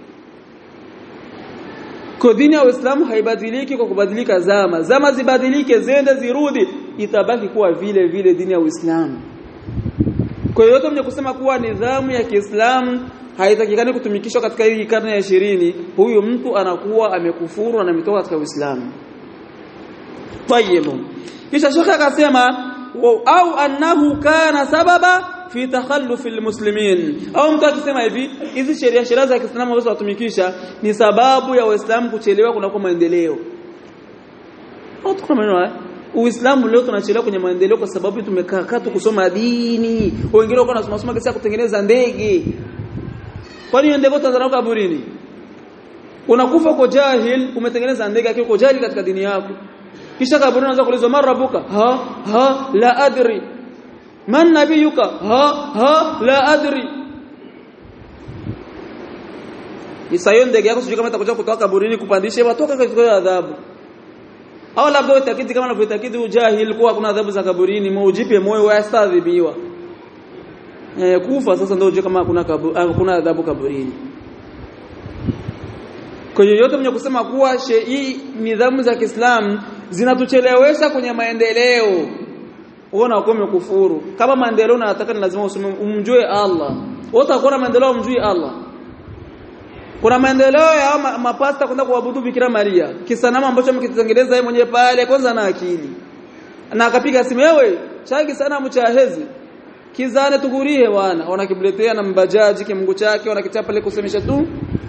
kwa dini ya Uislamu haibadiliki kwa kubadilika zama zama zibadilike zende zirudi itabaki kuwa vile vile dini ya Uislamu kwa hiyo yote mwenye kusema kuwa nidhamu ya Kiislamu haitakikani kutumikishwa katika hii karne ya ishirini huyu mtu anakuwa amekufuru na ametoka katika Uislamu طيب kisha shekhe akasema au annahu kana sababa fi takhalluf almuslimin au mtu akisema hivi hizi sheria sheria za Kiislamu ambazo watumikisha ni sababu ya waislamu kuchelewa kunako maendeleo au tukuna maneno Uislamu leo tunachelewa kwenye maendeleo kwa sababu tumekaa tu kusoma dini wengine wako wanasoma soma kesi ya kutengeneza ndege kwani ndege utazana kaburini unakufa kwa jahil umetengeneza ndege akiwa kwa jahil katika dini yako kisha kaburi unaanza kuulizwa man rabbuka ha ha la adri man nabiyuka ha ha la adri isayo ndege yako sijui kama itakuja kutoka kaburini kupandisha watoka katika adhabu au labda utakiti kama unavyotakiti ujahil kuwa kuna adhabu za kaburini muujipe moyo wastadhibiwa eh kufa sasa ndio uje kama kuna kuna adhabu kaburini kwa hiyo yote mwenye kusema kuwa hii nidhamu za Kiislamu zinatuchelewesha kwenye maendeleo uona uko umekufuru kama maendeleo unataka ni lazima usome umjue Allah wote hakuna maendeleo umjue Allah kuna maendeleo ya ma, mapasta kwenda kuabudu Bikira Maria kisanamu ambacho mkitengeneza yeye mwenyewe pale kwanza na akili na akapiga simu wewe chaki sana mchahezi kizane tugurie wana wanakibuletea na mbajaji kimungu chake wanakitia pale kusemesha tu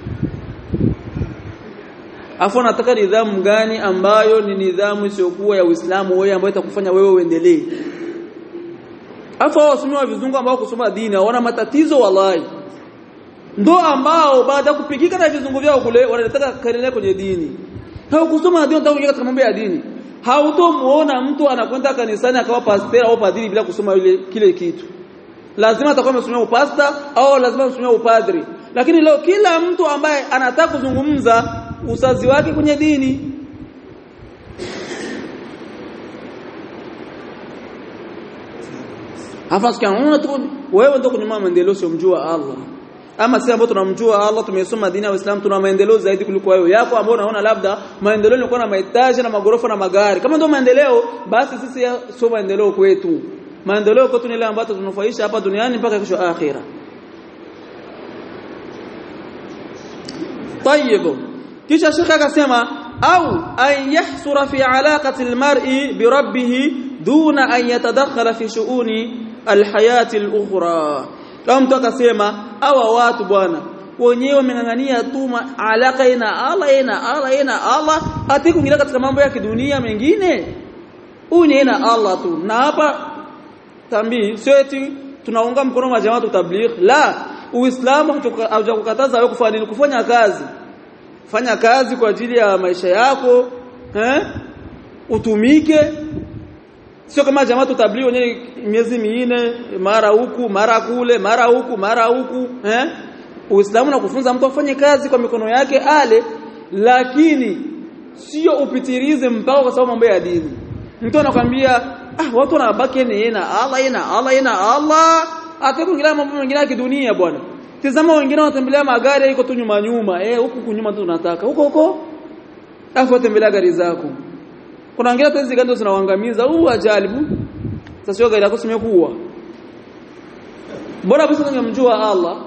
afu nataka nidhamu gani ambayo ni nidhamu isiyokuwa ya Uislamu wewe ambayo itakufanya wewe uendelee afu wasomi vizungu ambao kusoma dini wana matatizo wallahi ndo ambao baada ya kupigika na vizungu vyao kule wanataka kaendelea kwenye dini hao kusoma dini unataka katika mambo ya dini hautomuona mtu anakwenda kanisani akawa pastor au padri bila kusoma ile kile kitu lazima atakuwa amesomea upasta au lazima amesomea upadri lakini leo kila mtu ambaye anataka kuzungumza usazi wake kwenye dini Hafa sikiana tu wewe ndio kunyuma maendeleo sio mjua Allah. Ama sisi ambao tunamjua Allah tumesoma dini ya Uislamu tuna maendeleo zaidi kuliko wewe. Yako ambao unaona labda maendeleo ni kuwa na mahitaji na magorofa na magari. Kama ndio maendeleo basi sisi sio maendeleo kwetu. Maendeleo kwetu ni ile ambayo tunufaisha hapa duniani mpaka kesho akhira. طيب kisha shekhe akasema au an yahsura fi alaqati almar'i bi rabbih duna an yatadakhala fi shu'uni alhayati alukhra kama mtu akasema hawa watu bwana wenyewe wamengangania tu alaka ina Allah ina Allah ina Allah ati kuingia katika mambo ya kidunia mengine huyu ni ina Allah tu na hapa tambii sio eti tunaunga mkono wa jamaa tabligh la uislamu haujakukataza wewe kufanya nini kufanya kazi fanya kazi kwa ajili ya maisha yako eh utumike sio kama jamaa tutablighi wenyewe miezi minne mara huku mara kule mara huku mara huku eh Uislamu unakufunza mtu afanye kazi kwa mikono yake ale lakini sio upitirize mpaka kwa sababu mambo ya dini mtu anakwambia ah watu wanabaki ni na Allah ina Allah ina Allah atakuingilia mambo mengine ya kidunia bwana tizama wengine wanatembelea magari iko tu nyuma nyuma eh huku kunyuma tu tunataka huko huko afu tembelea gari zako kuna wengine hata hizi gari zinawaangamiza huu ajalibu sasa sio gari yako simekuwa bora basi ungemjua Allah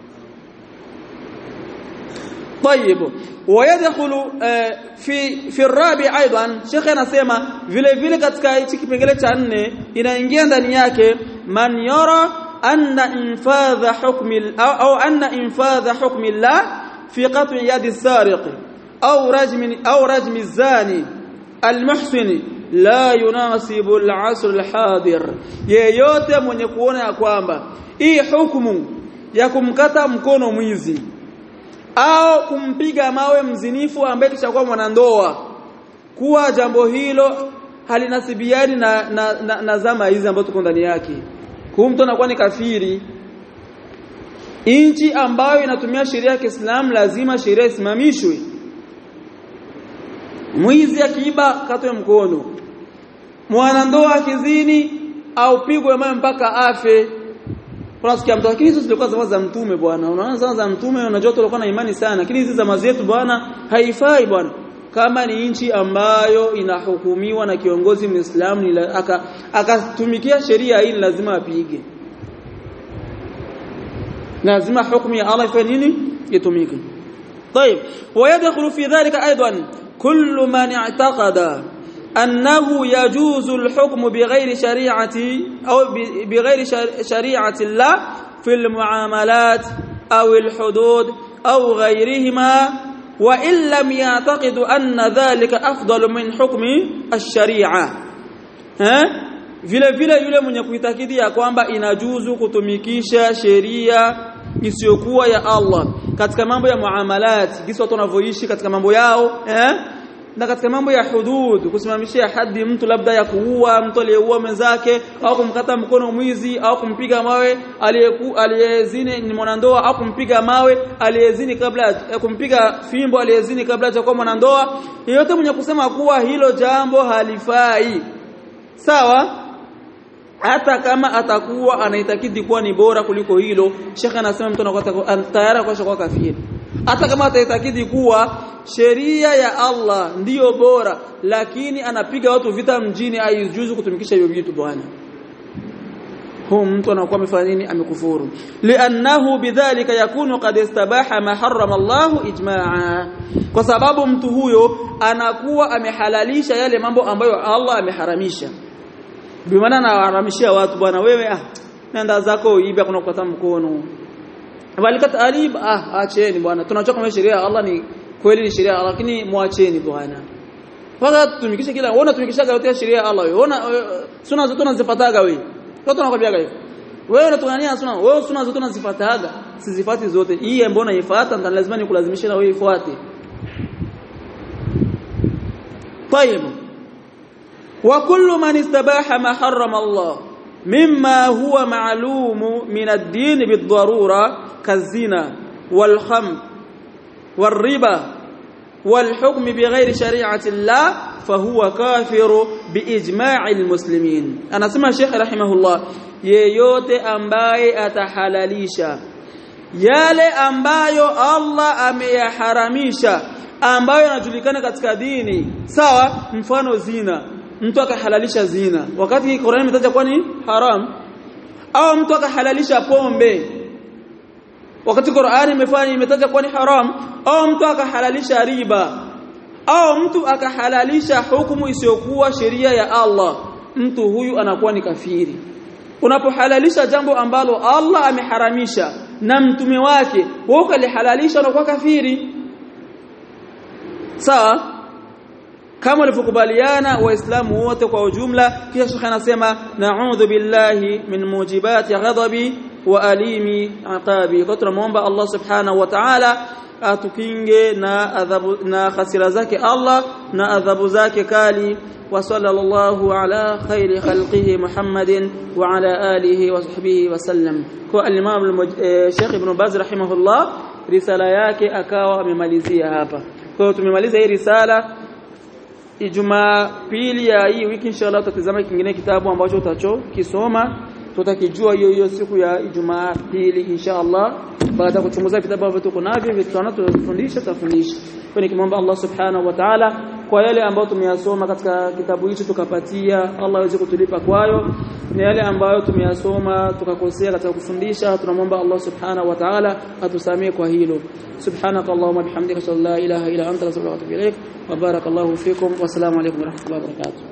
طيب ويدخل في في الرابع ايضا شيخ anasema vile vile katika hichi kipengele cha nne inaingia ndani yake man yara anna infadha hukmi au anna infadha hukmi Allah fi qat'i yadi as-sariq au rajmi au rajmi az-zani al-muhsin la yunasibu al-asr al-hadir yeyote mwenye kuona ya kwamba hii hukumu ya kumkata mkono mwizi au kumpiga mawe mzinifu ambaye kishakuwa mwanandoa kuwa jambo hilo halinasibiani na, na, na, na zama hizi ambazo tuko ndani yake huyu mtu anakuwa ni kafiri nchi ambayo inatumia sheria ya Kiislamu lazima sheria isimamishwe mwizi akiiba katwe mkono mwanandoa akizini au pigwe mawe mpaka afe unasikia mtu lakini hizo zilikuwa zama za mtume bwana unaona zama za mtume unajua tulikuwa na imani sana lakini hizi zama zetu bwana haifai bwana kama ni nchi ambayo inahukumiwa na kiongozi Muislamu akatumikia aka sheria hii lazima apige lazima hukumu ya Allah ifanye nini itumike طيب ويدخل في ذلك ايضا كل من اعتقد أنه يجوز الحكم بغير شريعة أو بغير شريعة الله في المعاملات أو الحدود أو غيرهما وإن لم يعتقد أن ذلك أفضل من حكم الشريعة ها vile vile yule mwenye kuitakidi ya kwamba inajuzu kutumikisha sheria isiyokuwa ya Allah katika mambo ya muamalat jinsi watu wanavyoishi katika mambo yao eh na katika mambo ya hudud kusimamishia hadi mtu labda ya kuua mtu aliyeua mwenzake au kumkata mkono mwizi au kumpiga mawe aliyezini ni mwanandoa au kumpiga mawe aliyezini kabla kumpiga fimbo aliyezini kabla ya kuwa mwanandoa yeyote mwenye kusema kuwa hilo jambo halifai sawa hata kama atakuwa anaitakidi kuwa ni bora kuliko hilo shekha anasema mtu anakuwa tayari kwa kafiri hata kama ataitakidi kuwa sheria ya Allah ndiyo bora lakini anapiga watu vita mjini haijuzu kutumikisha hiyo vitu bwana huu mtu anakuwa amefanya nini amekufuru li'annahu bidhalika yakunu qad istabaha ma harrama Allah ijma'a kwa sababu mtu huyo anakuwa amehalalisha yale mambo ambayo Allah ameharamisha bimaana anaharamishia watu bwana wewe ah nenda zako ibe kuna kukata mkono walikata alib ah acheni bwana tunachoka kama sheria ya Allah ni kweli ni sheria lakini muacheni bwana mpaka tumikishe kila uona tumikisha yote sheria ya Allah uona suna zote tunazipataga wewe watu wanakwambia hivyo wewe unatungania suna wewe suna zote tunazipataga sizifati zote hii ambayo unaifuata ndio lazima nikulazimishe na wewe ifuate طيب وكل من استباح ما حرم الله مما هو معلوم من الدين بالضرورة كالزنا والخمر والربا والحكم بغير شريعة الله فهو كافر بإجماع المسلمين أنا سمع الشيخ رحمه الله yeyote ambaye atahalalisha yale ambayo Allah ameyaharamisha ambayo yanajulikana katika dini sawa mfano zina mtu akahalalisha zina wakati Qur'an imetaja kuwa ni haram au mtu akahalalisha pombe wakati Qur'an imefanya imetaja kuwa ni haram au mtu akahalalisha riba au mtu akahalalisha hukumu isiyokuwa sheria ya Allah mtu huyu anakuwa ni kafiri unapohalalisha jambo ambalo Allah ameharamisha na mtume wake wewe ukalihalalisha unakuwa kafiri sawa kama walivyokubaliana waislamu wote kwa ujumla kisha shekhi anasema na'udhu billahi min mujibati ghadabi wa alimi aqabi kwa tunamuomba Allah subhanahu wa ta'ala atukinge na adhabu na hasira zake Allah na adhabu zake kali wa sallallahu ala khairi khalqihi Muhammadin wa ala alihi wa sahbihi wa sallam kwa al-Imam Sheikh Ibn Baz rahimahullah risala yake akawa amemalizia hapa kwa hiyo tumemaliza hii risala Ijumaa pili ya hii wiki inshallah tutatazama kingine kitabu ambacho utacho kisoma tutakijua hiyo hiyo siku ya Ijumaa pili insha Allah baada ya kuchunguza vitabu ambavyo tuko navyo vitu tunatufundisha tutafundisha kwa nikimwomba Allah subhanahu wa ta'ala kwa yale ambayo tumeyasoma katika kitabu hicho tukapatia Allah aweze kutulipa kwayo na yale ambayo tumeyasoma tukakosea katika kufundisha tunamwomba Allah subhanahu wa ta'ala atusamee kwa hilo subhanakallahumma bihamdika la ilaha illa anta astaghfiruka wa atubu ilaik wa barakallahu fikum wa assalamu alaykum wa rahmatullahi wa barakatuh